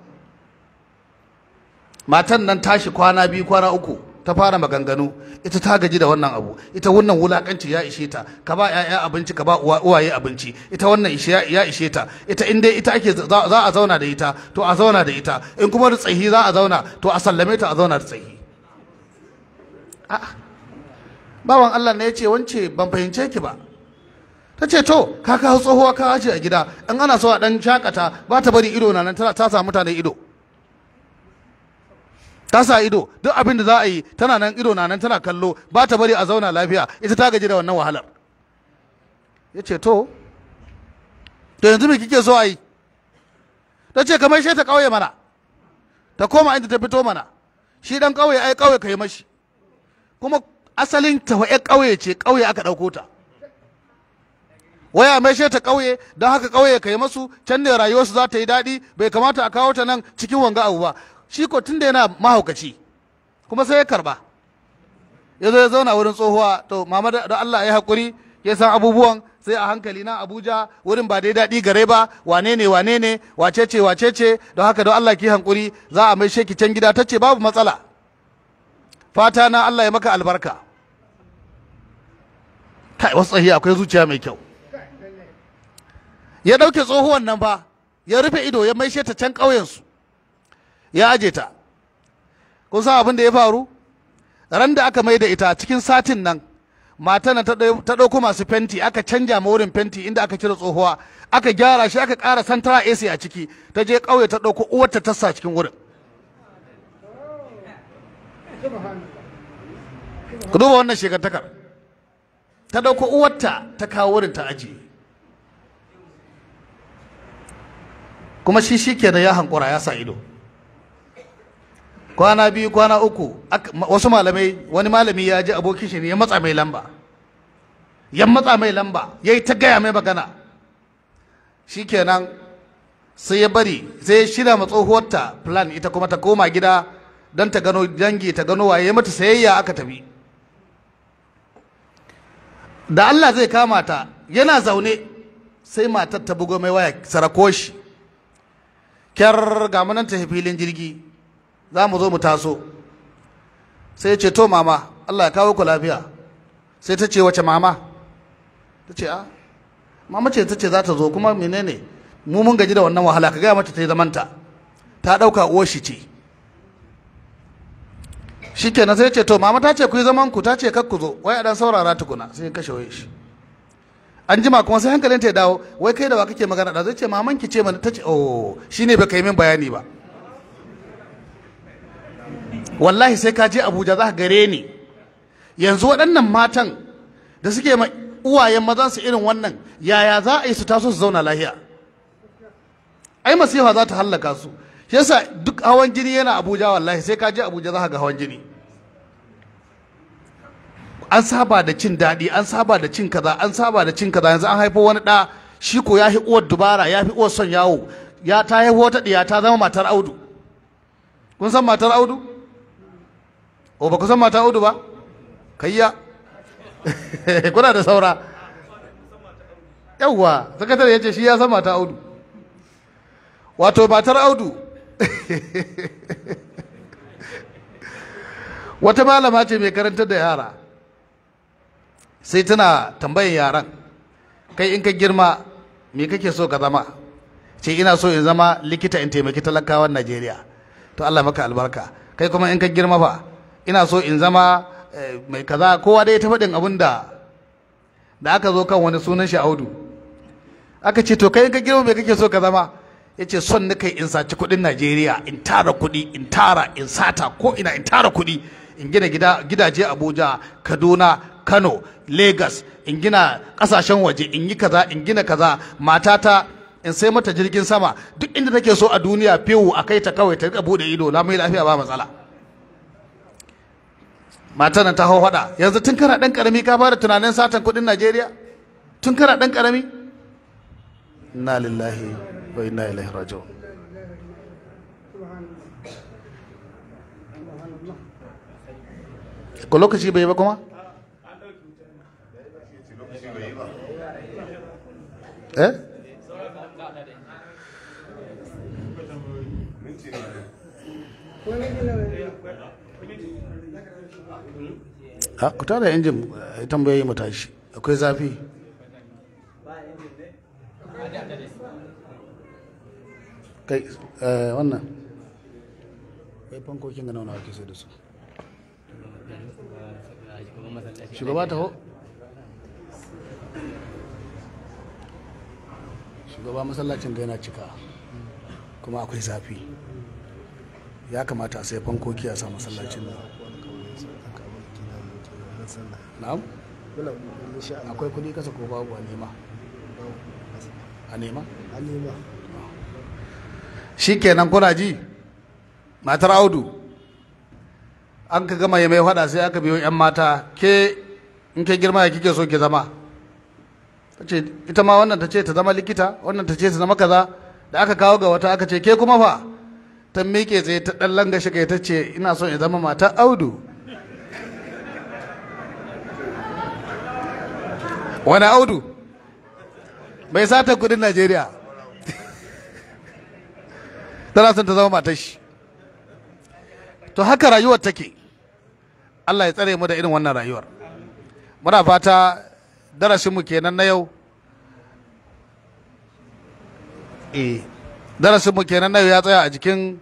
matan nan tashi kwana biyu kwana uku ta fara maganganu ita ta gaji da wannan abu ita wannan wulakanci ya ishe ta ka ba ya'ya abinci ka ba uwaye abinci ita wannan ya ishe ta ita in dai ita ake za a zauna da ita to a zauna da ita in kuma da tsahi za a zauna to a sallame ta a zauna da tsahi a'a bawan Allah ne ya ce wance ban fahimce ki ba ta ce to ka kawo tsohuwa ka aje a gida in ana so a dan shakata ba ta bari ido na nan ta samu mutane ido ta sa ido duk abin da za a yi tana nan ido na nan tana kallo ba ta bari a zauna lafiya ita ta gaji da wannan wahalar ya ce to to yanzu me kike so a yi ta ce kamar shi ta ƙauye mana ta koma inda ta fito mana shi dan ƙauye ai ƙauye ka yi mashi kuma asalin ta wa'ya ƙauye ce ƙauye aka ɗauko ta waya mai ta ƙauye don haka ƙauye ka yi masu can ne rayuwarsu za ta yi daɗi bai kamata a kawo ta nan cikin wanga abu ba shi ko tun da yana mahaukaci kuma sai ya karba ya zo ya zauna wurin tsohuwa to mama da Allah ya haƙuri ya san abubuwan sai a hankali na Abuja wurin ba dai daɗi gare ba wane ne wane ne wace ce wace ce don haka don Allah ki hankuri za a mai sheki can gida ta ce babu matsala fata na Allah ya maka albarka kai wasu tsahi akwai zuciya mai kyau ya ɗauke tsohuwan nan ba ya rufe ido ya maishe ta can ƙauyensu ya aje ta kun san abin da ya faru ran da aka mai da ita cikin satin nan matan ta ɗauko masu fenti aka canja ma wurin fenti inda aka cire tsohuwa aka gyara shi aka ƙara santara AC a ciki ta je ƙauye ta ɗauko uwarta ta sa cikin wurin ku duba wannan shekartakar ta ɗauko uwarta ta kawo wurin ta ajiye kuma shi shi kenan ya hankura ya sa ido kwana biyu kwana uku wasu malamai wani malami ya ji abokin shi ne ya matsa mai lamba ya matsa mai lamba ya yi ta gaya mai magana shikenan sai ya bari sai ya shirya ma tsohuwarta plan ita kuma ta koma gida don ta gano dangi ta gano waye mata sayayya aka tafi da Allah zai kama ta yana zaune sai matar ta bugo mai waya sarako shi kyar ga munan ta filin jirgi za mu zo mu taso sai ya ce to mama Allah ya kawo ku lafiya sai ta ce wace mama ta ce a mama ce ta ce za ta zo kuma menene mu mun gaji da wannan wahala ka gaya mata ta yi zamanta ta ɗauka uwar shi ce shikenan sai ya ce to mama ta ce ku yi zaman ku ta ce kar ku zo wai a dan saurara tukuna sai ya kashe waye shi an jima kuma sai hankalin ta ya dawo wai kai da wa kake magana da zai ce maman ki ce mana ta ce oh shine bai kai min bayani ba wallahi sai ka je abuja za ka gare ni yanzu waɗannan matan da suke ma uwayen mazan su irin wannan yaya za a yi su taso su zauna lahiya ai masifa za ta hallaka su shi yasa duk hawan jini yana abuja wallahi sai ka je abuja za ka ga hawan jini an saba da cin daɗi an saba da cin kaza an saba da cin kaza yanzu an haifo wani ɗa shi ko ya fi uwar dubara ya fi uwar son yawo ya ta haifo wata ɗiya ta zama matar audu kun san matar audu o ba ku san matar audu ba kayya kuna da saura yawwa sakatare ya ce shi ya san matar audu wato matar audu wata malama ce mai karantar da yara sai tana tambayan yaran kai in ka girma me kake so ka zama ce ina so in zama likita in taimaki talakawan najeriya to allah maka albarka kai kuma in ka girma fa ina so in zama mai kaza kowa dai ta faɗin abin da da aka zo kan wani sunan shi audu aka ce to kai in ka girma me kake so ka zama ya ce son na kai in saci kuɗin najeriya in tara kuɗi in tara in sata ko ina in tara kuɗi in gina gidaje abuja kaduna kano lagos in gina kasashen waje in yi kaza in gina kaza matata in sai mata jirgin sama duk inda take so a duniya fewu a kai ta kawai ta rika bude ido na mai lafiya ba matsala matan nan ta hau hada yanzu tun kana dan karami ka fara tunanin satan kudin najeriya tun kana dan karami inna lillahi wa inna ilaihi raji'un ko lokaci bai ba kuma eh ha ku tada injin eh, tambayoyi mu tashi akwai zafi kai eh, wannan kai fankokin ga nawa ake sai da su shugaba ta ho shugaba masallacin da yana cika kuma akwai zafi ya kamata a sai fankoki a sa masallacin nan na'am akwai kudi kasa ko babu a nema a nema shi kenan kuna ji matar audu an ka gama ya mai fada sai aka biyo 'yan mata ke in ke girma ya kike so ke zama ta ce ita ma wannan ta ce ta zama likita wannan ta ce ta zama kaza da aka kawo ga wata aka ce ke kuma fa ta miƙe tsaye ta ɗan langa shiga ta ce ina son in zama matar audu wani audu bai sata kudin najeriya tana son ta zama matar shi to haka rayuwar take Allah ya tsare mu da irin wannan rayuwar muna fata darasinmu kenan na yau eh darasinmu kenan na yau ya tsaya a jikin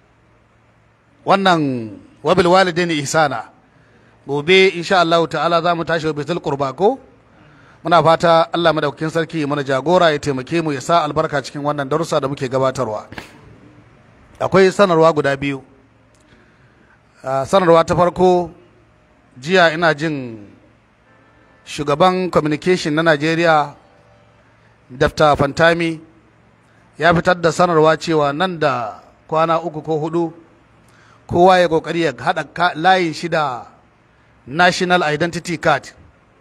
wannan wabil walidaini ihsana gobe insha Allah ta'ala za mu tashi wa bitul qurba ko muna fata Allah madaukakin sarki ya mana jagora ya taimake mu ya sa albarka cikin wannan darussa da muke gabatarwa akwai sanarwa guda biyu Uh, sanarwa ta farko jiya ina jin shugaban communication na najeriya dafta fantami ya fitar da sanarwa cewa nan da kwana uku ko hudu kowa ya kokari ya haɗa layin shi da national identity card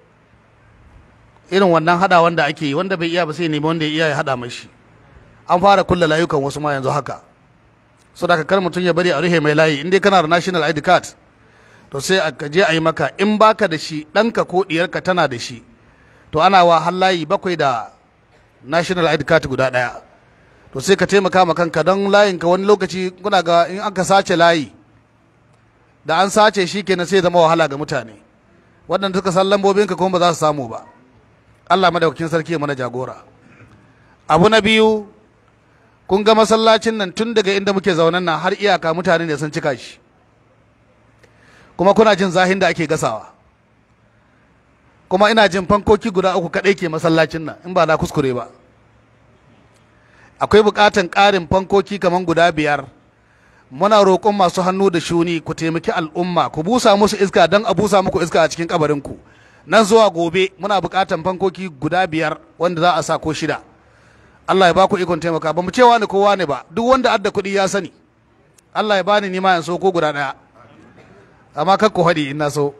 irin wannan hada wanda ake yi wanda bai iya ba sai nemi wanda ya iya ya hada mashi an fara kulla layukan wasu ma yanzu haka so da kar mutum ya bari a rufe mai layi in dai kana da national id card to sai a je a yi maka in baka da shi ɗanka ko ɗiyarka tana da shi to ana wa har layi bakwai da national id card guda ɗaya to sai ka taimaka ma kanka don layinka wani lokaci kuna ga in aka sace layi da an sace shi kenan sai zama wahala ga mutane waɗanda suka san lambobinka kuma ba za su samu ba Allah madaukakin sarki ya mana jagora abu na biyu kun ga masallacin nan tun daga inda muke zaunan nan har iyaka mutane ne sun cika shi kuma kuna jin zahin da ake gasawa kuma ina jin fankoki guda uku kaɗai ke masallacin nan in ba na kuskure ba akwai buƙatan ƙarin fankoki kamar guda biyar muna roƙon masu hannu da shuni ku taimaki al'umma ku busa musu iska don a busa muku iska a cikin kabarinku nan zuwa gobe muna buƙatan fankoki guda biyar wanda za a sa ko shida Allah ya baku ikon taimaka ba mu cewa ni kowa ne ba duk wanda adda kuɗi ya sani Allah ya bani nima in so ko guda ɗaya amma kar ku haɗi in na so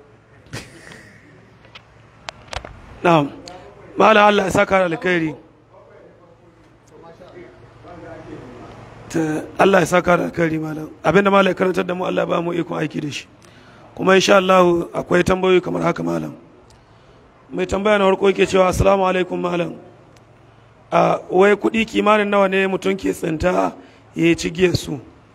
na'am malam Allah ya saka da alkhairi ta Allah ya saka da alkhairi malam abinda malam ya karantar da mu Allah ya ba mu ikon aiki da shi kuma insha Allah akwai tambayoyi kamar haka malam mai tambaya na farko yake cewa assalamu alaikum malam a wai kuɗi kimanin nawa ne mutum ke tsinta ya yi cigiyar su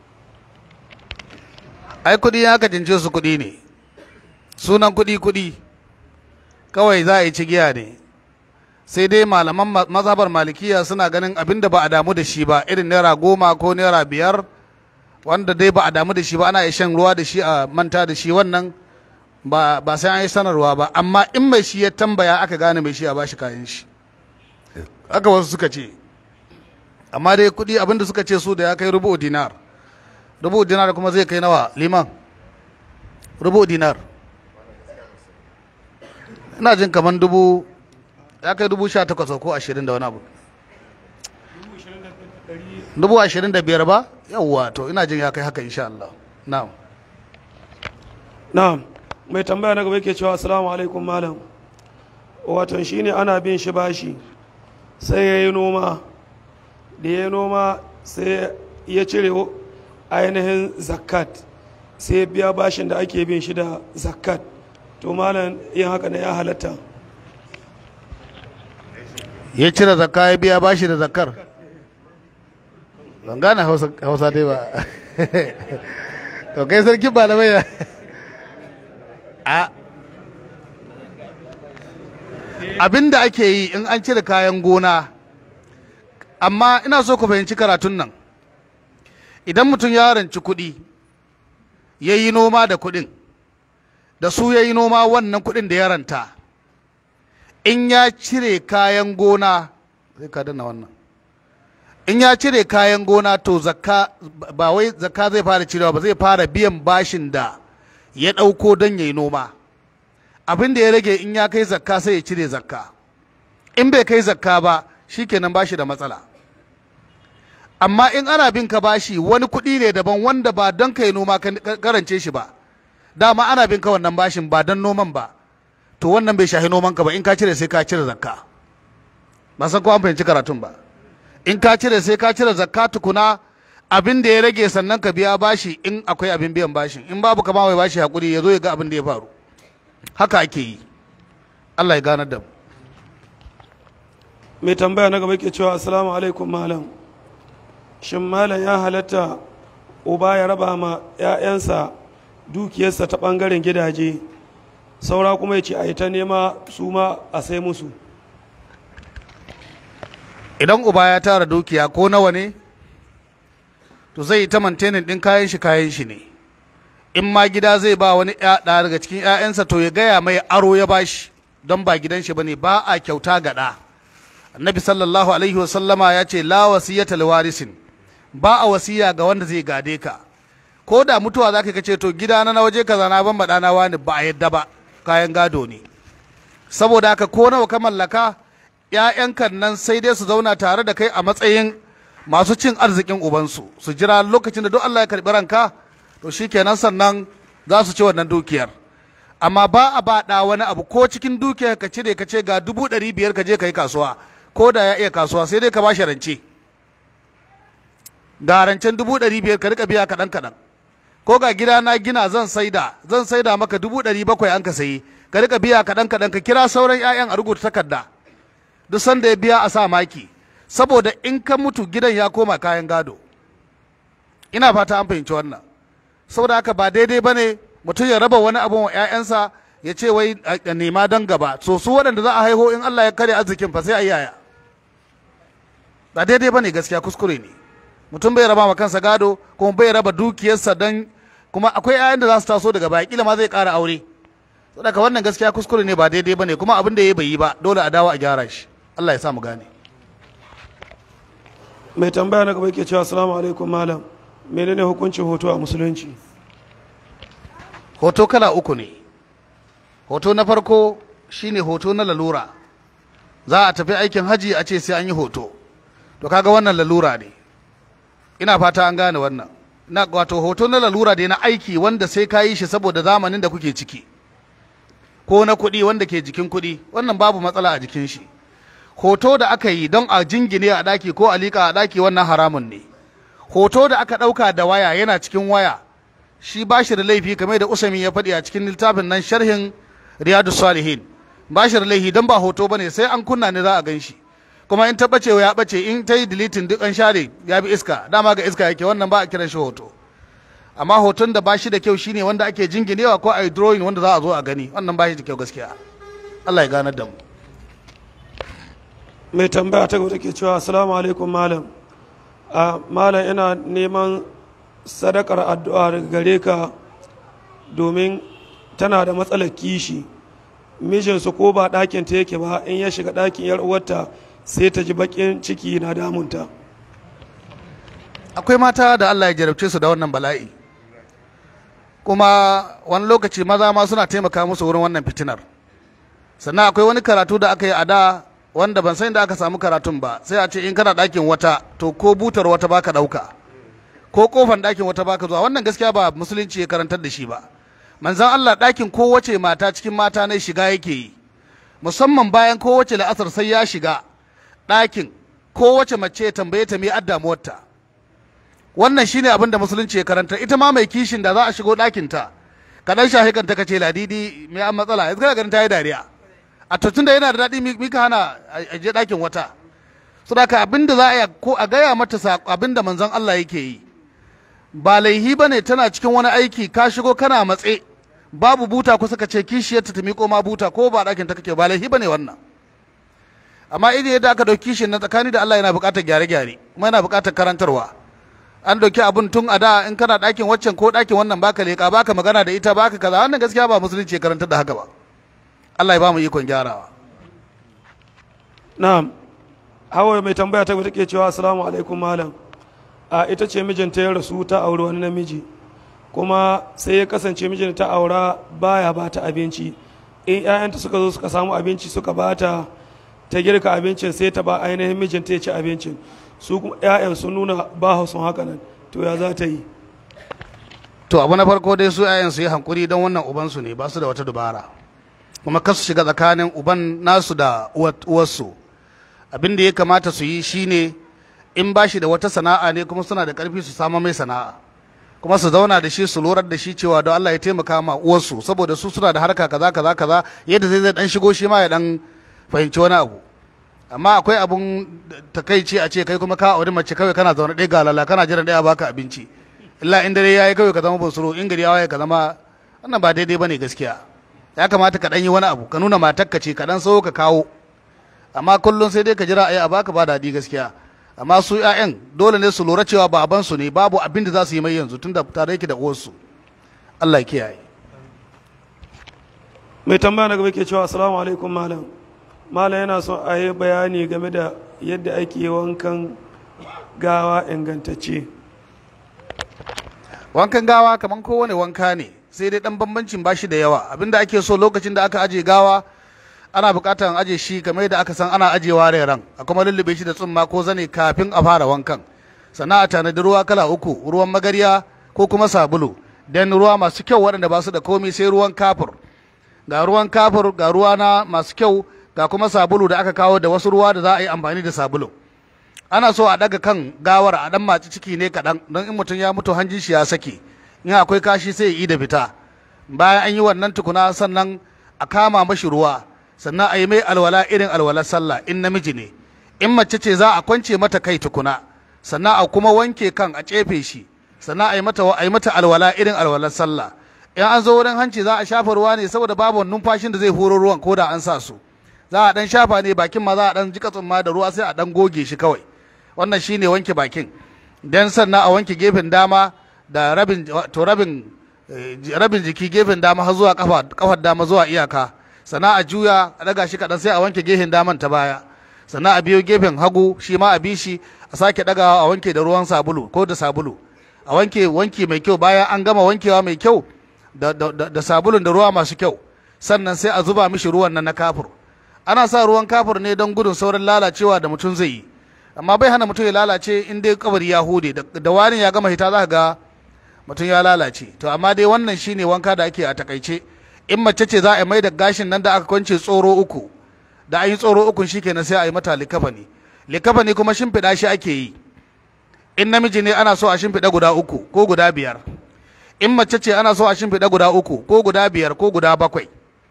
ai kuɗi ya ka jince su kuɗi ne sunan kuɗi kuɗi kawai za a yi cigiya ne sai dai malaman ma- mazhabar malikiya suna ganin abin da ba a damu da shi ba irin naira goma ko naira biyar wanda dai ba a damu da shi ba ana iya shan ruwa da shi a manta da shi wannan ba ba sai an yi sanarwa ba amma in mai shi ya tambaya aka gane mai shi a bashi kayan shi haka wasu suka ce amma dai kuɗi abin da suka ce su da ya kai rubu dinar rubu dinar kuma zai kai nawa liman rubu dinar ina jin kamar dubu ya kai dubu sha takwas ko ashirin da wani abu dubu ashirin da biyar ba yawwa to ina jin ya kai haka insha Allah na'am na'am mai tambaya na gaba yake cewa assalamu alaikum malam wato shine ana bin shi bashi sai ya yi noma da ya yi noma sai ya cire ainihin zakat sai ya biya bashin da ake bin shi da zakat to malam yin haka ne ya halatta ya cire zakka ya biya bashi da zakkar ban gane hausa hausa dai ba to kai sarki malamai ya a abinda ake yi in an cire kayan gona amma ina so ku fahimci karatun nan idan mutum ya ranci kuɗi ya yi noma da kuɗin da su ya yi noma wannan kuɗin da ya ranta in ya cire kayan gona zai ka danna wannan in ya cire kayan gona to zakka ba wai zakka zai fara cirewa ba zai fara biyan bashin da ya ɗauko don ya yi noma abin da ya rage in ya kai zakka sai ya cire zakka in bai kai zakka ba shikenan bashi da matsala amma in ana bin ka bashi wani kuɗi ne daban wanda ba don ka yi noma ka karance shi ba dama ana bin ka wannan bashin ba don noman ba to wannan bai shahi noman ka ba in ka cire sai ka cire zakka ba san ko an fahimci karatun ba in ka cire sai ka cire zakka tukuna abin da ya rage sannan ka biya bashi in akwai abin biyan bashin in babu kama mai bashi hakuri ya zo ya ga abin da ya faru haka ake yi Allah ya ganar da mu mai tambaya na gaba ke cewa assalamu alaikum malam shin malam ya halatta uba ya raba ma 'ya'yansa dukiyarsa ta ɓangaren gidaje saura kuma ya ce a yi ta nema su ma a sai musu idan uba ya tara dukiya ko nawa ne to zai yi ta mantenin ɗin kayan shi kayan shi ne in ma gida zai ba wani ɗa daga cikin 'ya'yansa to ya gaya mai aro ya bashi don ba gidan shi bane ba a kyauta ga ɗa annabi sallallahu alaihi wasallama ya ce la wasiyata liwarisin ba a wasiya ga wanda zai gade ka ko da mutuwa zaka ka ce to gida na waje kaza na ban na wani ba a yadda ba kayan gado ne saboda haka ko nawa ka mallaka ‘ya'yankan nan sai dai su zauna tare da kai a matsayin masu cin arzikin ubansu su jira lokacin da duk Allah ya karɓi ranka to shi kenan sannan za su ci wannan dukiyar amma ba a ba ɗa wani abu ko cikin dukiyar ka cire ka ce ga dubu ɗari biyar ka je ka yi kasuwa ko da ya iya kasuwa sai dai ka ba shi rance ga rancen dubu ɗari biyar ka rika biya kaɗan kaɗan ko ga gida na gina zan saida zan saida maka dubu ɗari bakwai an ka sayi ka rika biya kaɗan kaɗan ka kira sauran 'ya'yan a rubuta takarda duk sanda ya biya a sa maki saboda in ka mutu gidan ya koma kayan gado ina fata an fahimci wannan saboda haka ba daidai ba ne mutum ya raba wani abu wa 'ya'yansa ya ce wai a nema don gaba so su waɗanda za a haiho in Allah ya kare arzikin fa sai a yaya ba daidai ba ne gaskiya kuskure ne mutum bai raba ma kansa gado kuma bai raba dukiyarsa don kuma akwai 'ya'yan da za su taso daga baya kila ma zai ƙara aure saboda wannan gaskiya kuskure ne ba daidai ba ne kuma abin da ya bai yi ba dole a dawo a gyara shi Allah ya sa mu gane mai tambaya na gaba ke cewa assalamu alaikum malam menene hukuncin hoto a musulunci hoto kala uku ne hoto na farko shine hoto na lalura za a tafi aikin haji a ce sai an yi hoto to kaga wannan lalura ne ina fata an gane wannan na wato hoto na lalura da na aiki wanda sai ka yi shi saboda zamanin da kuke ciki ko na kuɗi wanda ke jikin kuɗi wannan babu matsala a jikin shi hoto da aka yi don a jingine a ɗaki ko a liƙa a ɗaki wannan haramun ne hoto da aka ɗauka da waya yana cikin waya shi ba shi da laifi kamar da usami ya faɗi a cikin littafin nan sharhin riyadu salihin ba shi da laifi don ba hoto ba ne sai an kunna ne za a gan shi kuma in ta ɓace ya ɓace in ta yi dilitin duk an share ya bi iska dama ga iska yake wannan ba a kiran shi hoto amma hoton da ba shi da kyau shine wanda ake jinginewa ko a yi drawing wanda za a zo a gani wannan ba shi da kyau gaskiya Allah ya ganar da mu mai tambaya ta gaba take cewa assalamu alaikum malam a malam ina neman sadakar addu'a daga gare ka domin tana da matsalar kishi mijinsu ko ba ɗakin ta yake ba in ya shiga ɗakin yar uwarta sai ta ji baƙin ciki na damunta akwai mata da Allah ya jarabce su da wannan bala'i kuma wani lokaci maza ma suna taimaka musu wurin wannan fitinar sannan akwai wani karatu da aka yi a da wanda ban san da aka samu karatun ba sai a ce in kana ɗakin wata to ko butar wata baka ɗauka ko kofan ɗakin wata baka zuwa wannan gaskiya ba musulunci ya karantar da shi ba manzan Allah ɗakin kowace mata cikin mata na shiga yake yi musamman bayan kowace la'asar sai ya shiga ɗakin kowace mace ya tambaye ta me addamuwarta wannan shine abin da musulunci ya karanta ita ma mai kishin da za a shigo ɗakin ta ka dan shahi kanta ka ce ladidi me an matsala yanzu kana ganin ta yi dariya a to tunda yana da daɗi mi- mika hana a a je ɗakin wata saboda abin da za a yi ko a gaya mata sa- abin da manzon Allah yake yi ba laihi ba ne tana cikin wani aiki ka shigo kana matse babu buta kusa ka ce kishiyarta ta miƙo ma buta ko ba ɗakin ta kake ba laihi ba ne wannan amma idan yadda aka ɗauki shi na tsakani da Allah yana buƙatar gyare-gyare kuma yana buƙatar karantarwa an ɗauki abin tun a da in kana ɗakin waccan ko ɗakin wannan baka leƙa baka magana da ita baka kaza wannan gaskiya ba musulunci ya karantar da haka ba Allah ya ba mu ikon gyarawa na'am hawa mai tambaya ta take cewa assalamu alaikum malam a ita ce mijinta ya rasu ta auri wani namiji kuma sai ya kasance mijin ta aura baya ba ta abinci in 'ya'yanta suka zo suka samu abinci suka ba ta ta girka abincin sai ta ba ainihin mijinta ya ci abincin su kuma 'ya'yan sun nuna ba sun haka nan to ya za ta yi to abu na farko dai su yayan su yi hankuri don wannan ubansu ne ba su da wata dubara kuma kasu shiga tsakanin uban nasu da uwar- uwarsu abin da ya kamata su yi shine in ba shi da wata sana'a ne kuma suna da karfi su samu mai sana'a kuma su zauna da shi su lorar da shi cewa don Allah ya taimaka ma uwarsu saboda su suna da harka kaza kaza kaza yadda zai zai dan shigo shi ma ya dan fahimci wani abu amma akwai abun takaici a ce kai kuma ka auri mace kawai kana zaune ɗaya galala kana jiran ɗaya baka abinci illa in dare yayi kawai ka zama bunsuru in gari ya waye ka zama wannan ba daidai bane gaskiya ya kamata ka dan yi wani abu ka nuna matarka ce ka dan so ka kawo amma kullum sai dai ka jira ayi a baka ba daɗi gaskiya amma su ƴaƴan dole ne su lura cewa baban su ne babu abin da za su yi mai yanzu tunda tare yake da uwarsu Allah ya kiyaye mai tambaya na gaba ke cewa assalamu alaikum malam malam yana son a yi bayani game da yadda ake wankan gawa ingantacce wankan gawa kaman kowane wanka ne sai dai dan bambancin bashi da yawa abinda ake so lokacin da aka aje gawa ana bukatar aje shi kamar yadda aka san ana ajewa reran a kuma lullube shi da tsumma ko zane kafin a fara wankan sannan a tanadi ruwa kala uku ruwan magarya ko kuma sabulu dan ruwa masu kyau waɗanda ba su da komai sai ruwan kafur ga ruwan kafur ga ruwa na masu kyau ga kuma sabulu da aka kawo da wasu ruwa da za a yi amfani da sabulu ana so a daga kan gawar a dan maci ciki ne kaɗan don in mutum ya mutu hanjin shi ya sake in akwai kashi sai ya yi da fita bayan an yi wannan tukuna sannan a kama mashi ruwa sannan a yi mai alwala irin alwalar sallah in namiji ne in mace ce za a kwance mata kai tukuna sannan a kuma wanke kan a cefe shi sannan a yi mata a yi mata alwala irin alwalar sallah in an zo wurin hanci za a shafa ruwa ne saboda babu numfashin da zai horo ruwan ko da an sa su za a dan shafa ne bakin ma za a dan jika tsumma da ruwa sai a dan goge shi kawai wannan shine wanke bakin dan sannan a wanke gefen dama da rabin to rabin eh, rabin jiki gefen dama har zuwa kafa kafar dama zuwa iyaka sannan a juya a daga shi kadan sai a wanke gefen daman ta baya sannan a biyo gefen hagu shi ma a bi shi a sake dagawa a wanke da ruwan sabulu ko da sabulu a wanke wanki mai kyau bayan an gama wankewa mai kyau da, da, da, da sabulun da ruwa masu kyau sannan sai a zuba mishi ruwan nan na kafur ana sa ruwan kafur ne don gudun sauran lalacewa da mutum zai yi amma bai hana mutum ya lalace in dai kabari ya hude da, da wani ya gama hita za ka ga mutum ya lalace to amma dai wannan shine wanka da ake a takaice in mace ce za a mai da gashin nan da aka kwance tsoro uku da an yi tsoro ukun shikenan sai a yi mata likafani likafani kuma shimfiɗa shi ake yi in namiji ne ana so a shimfiɗa guda uku ko guda biyar in mace ce ana so a shimfiɗa guda uku ko guda biyar ko guda bakwai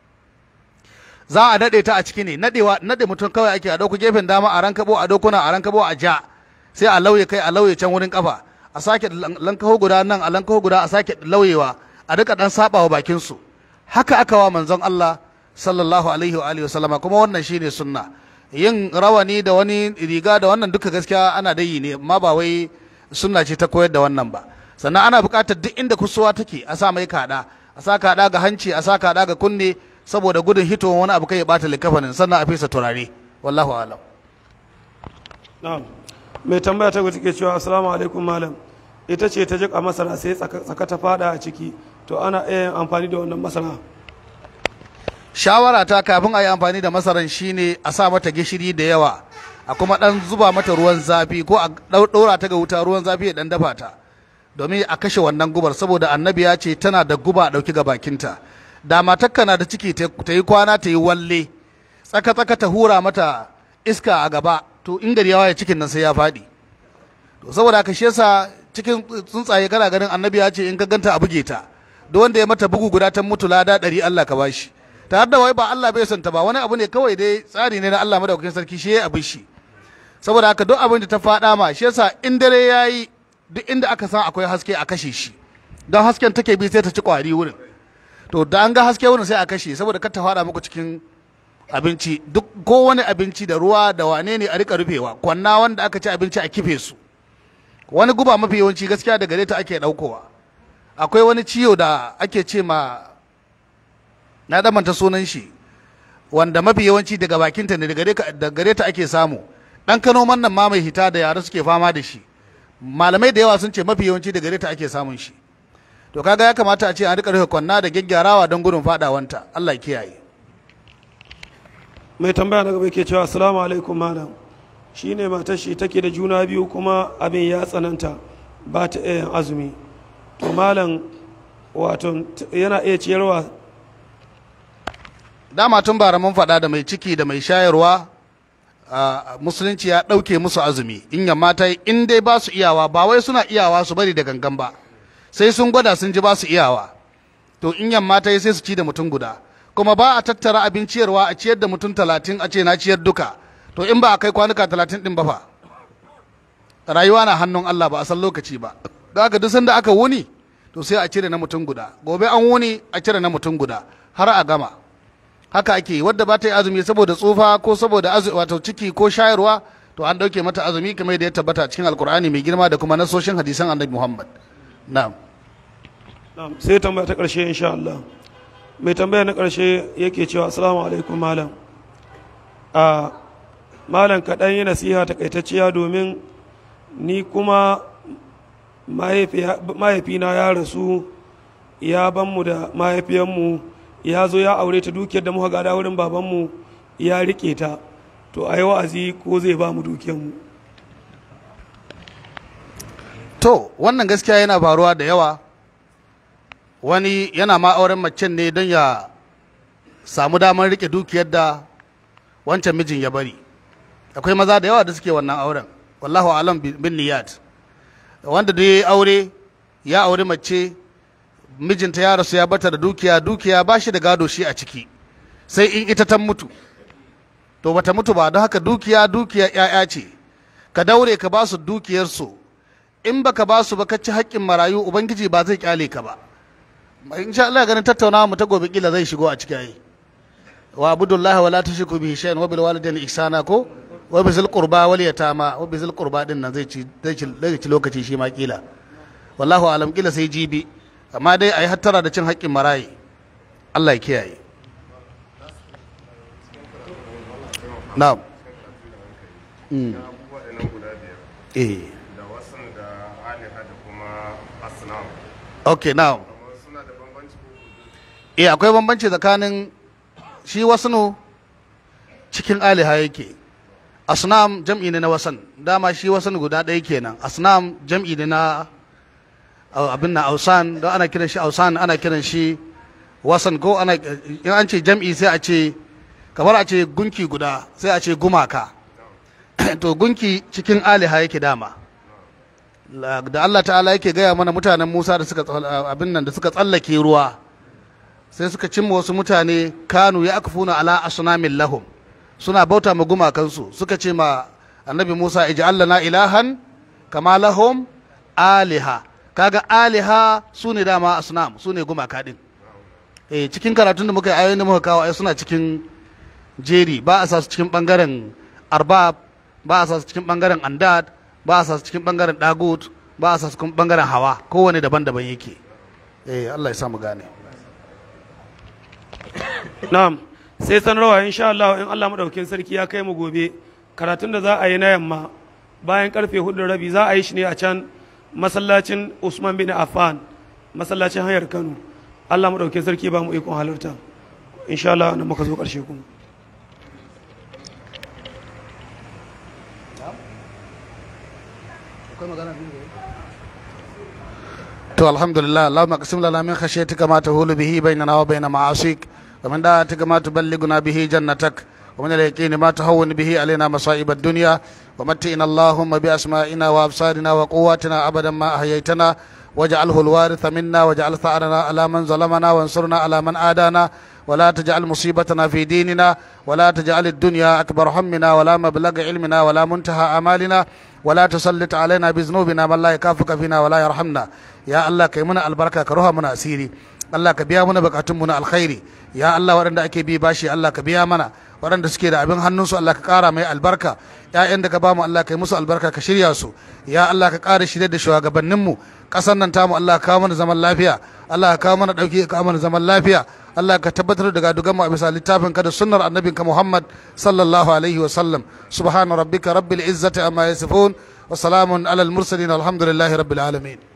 za a daɗe ta a ciki ne naɗewa naɗe mutum kawai ake a ɗauku gefen dama a rankabo a dokuna a rankabo a ja sai a lauye kai a lauye can wurin kafa a sake lankaho guda nan a lankaho guda a sake lauyewa a duka ɗan saɓawa bakin su haka aka wa manzon Allah sallallahu alaihi wa alihi wasallama kuma wannan shine sunna yin rawani da wani riga da wannan duka gaskiya ana da yi ne amma ba wai sunna ce ta koyar da wannan ba sannan ana buƙatar duk inda kusuwa take a sa mai kaɗa a sa kaɗa ga hanci a sa kaɗa ga kunne saboda gudun hitowar wani abu kai ya bata likafanin sannan a fesa turare wallahu alam na'am mai tambaya ta take cewa assalamu alaikum malam ita ce ta jika masara sai tsaka tsaka ta fada a ciki to ana iya yin amfani da wannan masara shawara ta kafin a yi amfani da masaran shine a sa mata gishiri da yawa a kuma dan zuba mata ruwan zafi ko a ɗau- ɗora ta ga wuta ruwan zafi ya dan dafa ta domin a kashe wannan gubar saboda annabi ya ce tana da guba a ɗauki ga bakinta da matakka na da ciki ta ta yi kwana ta yi walle tsaka tsaka ta hura mata iska a gaba to in gari ya waye cikin nan sai ya faɗi to saboda haka shi yasa cikin tsuntsaye kana ganin annabi ya ce in ka ganta a buge ta duk wanda ya mata bugu guda ta mutu lada ɗari Allah ka bashi tare da wai ba Allah bai santa ba wani abu ne kawai dai tsari ne na Allah madaukakin sarki shi ya abin shi saboda haka duk abin da ta faɗa ma shi yasa in dare yayi duk inda aka san akwai haske a kashe shi don hasken take bi sai ta ci kwari wurin to da an ga haske wurin sai a kashe saboda kar ta faɗa muku cikin abinci duk ko wani abinci da ruwa da wane ne a rika rufewa kwanna wanda aka ci abinci a kife su wani guba mafi yawanci gaskiya da gare ta ake ɗaukowa akwai wani ciwo da ake ce ma na damanta sunan shi wanda mafi yawanci daga bakinta ne da gare ta ake samu ɗan kano nan ma mai hita da yara suke fama da shi malamai da yawa sun ce mafi yawanci da gare ta ake samun shi to kaga ya kamata a ce an rika rufe kwanna da gyaggyarawa don gudun fadawanta Allah ya kiyaye mai tambaya na gaba ke cewa assalamu alaikum malam shi ne matar shi take da juna biyu kuma abin ya tsananta ba ta iya yin azumi to malam wato yana iya ciyarwa dama tun bara mun faɗa da mai ciki da mai shayarwa a musulunci ya ɗauke musu azumi in yamma ta yi in dai ba su iyawa ba wai suna iyawa su bari da gangan ba sai sun gwada sun ji ba su iyawa to in yamma ta yi sai su ci da mutum guda kuma ba a tattara abin ciyarwa a ciyar da mutum talatin a ce na ciyar duka to in ba a kai kwanuka talatin din ba fa rayuwa na hannun Allah ba a san lokaci ba da haka duk sanda aka wuni to sai a cire na mutum guda gobe an wuni a cire na mutum guda har a gama haka ake yi wadda ba ta yi azumi saboda tsufa ko saboda wato ciki ko shayarwa to an dauke mata azumi kamar da ya tabbata cikin alkur'ani mai girma da kuma nasoshin hadisan annabi muhammad na'am sai tambaya ta ƙarshe insha Allah mai tambaya na ƙarshe yake cewa assalamu alaikum malam a malam kaɗan yi nasiha takaitacciya domin ni kuma mahaifina ya rasu ya ban mu da mahaifiyanmu ya zo ya aure ta dukiyar da muka gada wurin babanmu ya rike ta to a yi wa'azi ko zai ba mu dukiyarmu to wannan gaskiya yana faruwa da yawa wani yana ma auren macen ne don ya samu damar rike dukiyar da wancan mijin ya bari akwai maza da yawa da suke wannan auren wallahu alam bin niyat wanda da ya aure ya aure mace mijinta ya rasu ya bata da dukiya dukiya ba shi da gado shi a ciki sai in ita ta mutu to bata mutu ba don haka dukiya dukiya ya'ya ce ka daure ka ba su dukiyarsu in baka ba su ba ka ci haƙƙin marayu ubangiji ba zai kyale ka ba in sha Allah ganin tattaunawa mu ta gobe kila zai shigo a cikin ayi wa abudullahi wala tushriku bihi shay'an wa bil walidayni ihsana ko wa bizil qurba wal yatama wa bizil qurba din nan zai ci zai ci lokaci shi ma kila wallahu alam kila sai jibi amma dai ayi hattara da cin haƙƙin marayi Allah ya kiyaye na'am mm. eh da wasan da aliha da kuma asnam okay now suna da bambanci ko eh akwai bambanci tsakanin shi wasnu cikin aliha yake asnam jam'i ne na wasan dama shi wasan guda ɗaya kenan asnam jam'i ne na abin na ausan don ana kiran shi ausan ana kiran shi wasan ko ana in an ce jam'i sai a ce kamar a ce gunki guda sai a ce gumaka to gunki cikin aliha yake dama da Allah ta'ala yake gaya mana mutanen Musa da suka abin nan da suka tsallake ruwa sai suka cimma wasu mutane kanu ya akfuna ala asnamin lahum suna bauta ma gumakansu suka ce ma annabi Musa ij'al lana ilahan kama lahum aliha kaga aliha su ne dama asnam su ne gumaka din eh cikin karatun da muka yi ayoyin da muka kawo ai suna cikin jeri ba a sa su cikin bangaren arbab ba a sa su cikin bangaren andad ba a sa su cikin bangaren dagut ba a sa su cikin bangaren hawa kowane daban-daban yake eh Allah ya samu gane na'am sai sanarwa insha Allah in Allah madaukakin sarki ya kai mu gobe karatun da za a yi na yamma bayan karfe hudu da rabi za a yi shi ne a can masallacin Usman bin Affan masallacin hanyar Kano Allah madaukakin sarki ba mu ikon halarta insha Allah nan muka zo karshe kuma to alhamdulillah Allahumma qasim lana min khashyatika ma tahulu bihi bainana wa bain ma'asik wa min da'atika ma tuballighuna bihi jannatak wa min al-yaqini ma tahawwin bihi alaina masa'ib ad-dunya wa matti'na Allahumma bi asma'ina wa absarina wa quwwatina abadan ma ahyaytana waj'alhu al-waritha minna waj'al tha'rana ala man zalamana wansurna ala man adana ولا تجعل مصيبتنا في ديننا ولا تجعل الدنيا أكبر همنا ولا مبلغ علمنا ولا منتهى آمالنا ولا تسلط علينا بذنوبنا من لا يكافك فينا ولا يرحمنا يا الله كيمنا البركة كروها من أسيري Allah ka biya mana bukatunmu na alkhairi ya Allah waɗanda ake bi bashi Allah ka biya mana waɗanda suke da abin hannunsu Allah ka ƙara mai albarka ƴaƴan da ka bamu Allah ka yi musu albarka ka shirya su ya Allah ka ƙara shirya da shugabanninmu ƙasar nan tamu Allah ka kawo mana zaman lafiya Allah ka kawo mana ɗauki ka kawo mana zaman lafiya Allah ka tabbatar da gadugan mu a bisa littafin ka da sunnar annabinka Muhammad sallallahu alaihi wa sallam subhana rabbika rabbil izzati amma yasifun wa salamun alal mursalin alhamdulillahi rabbil alamin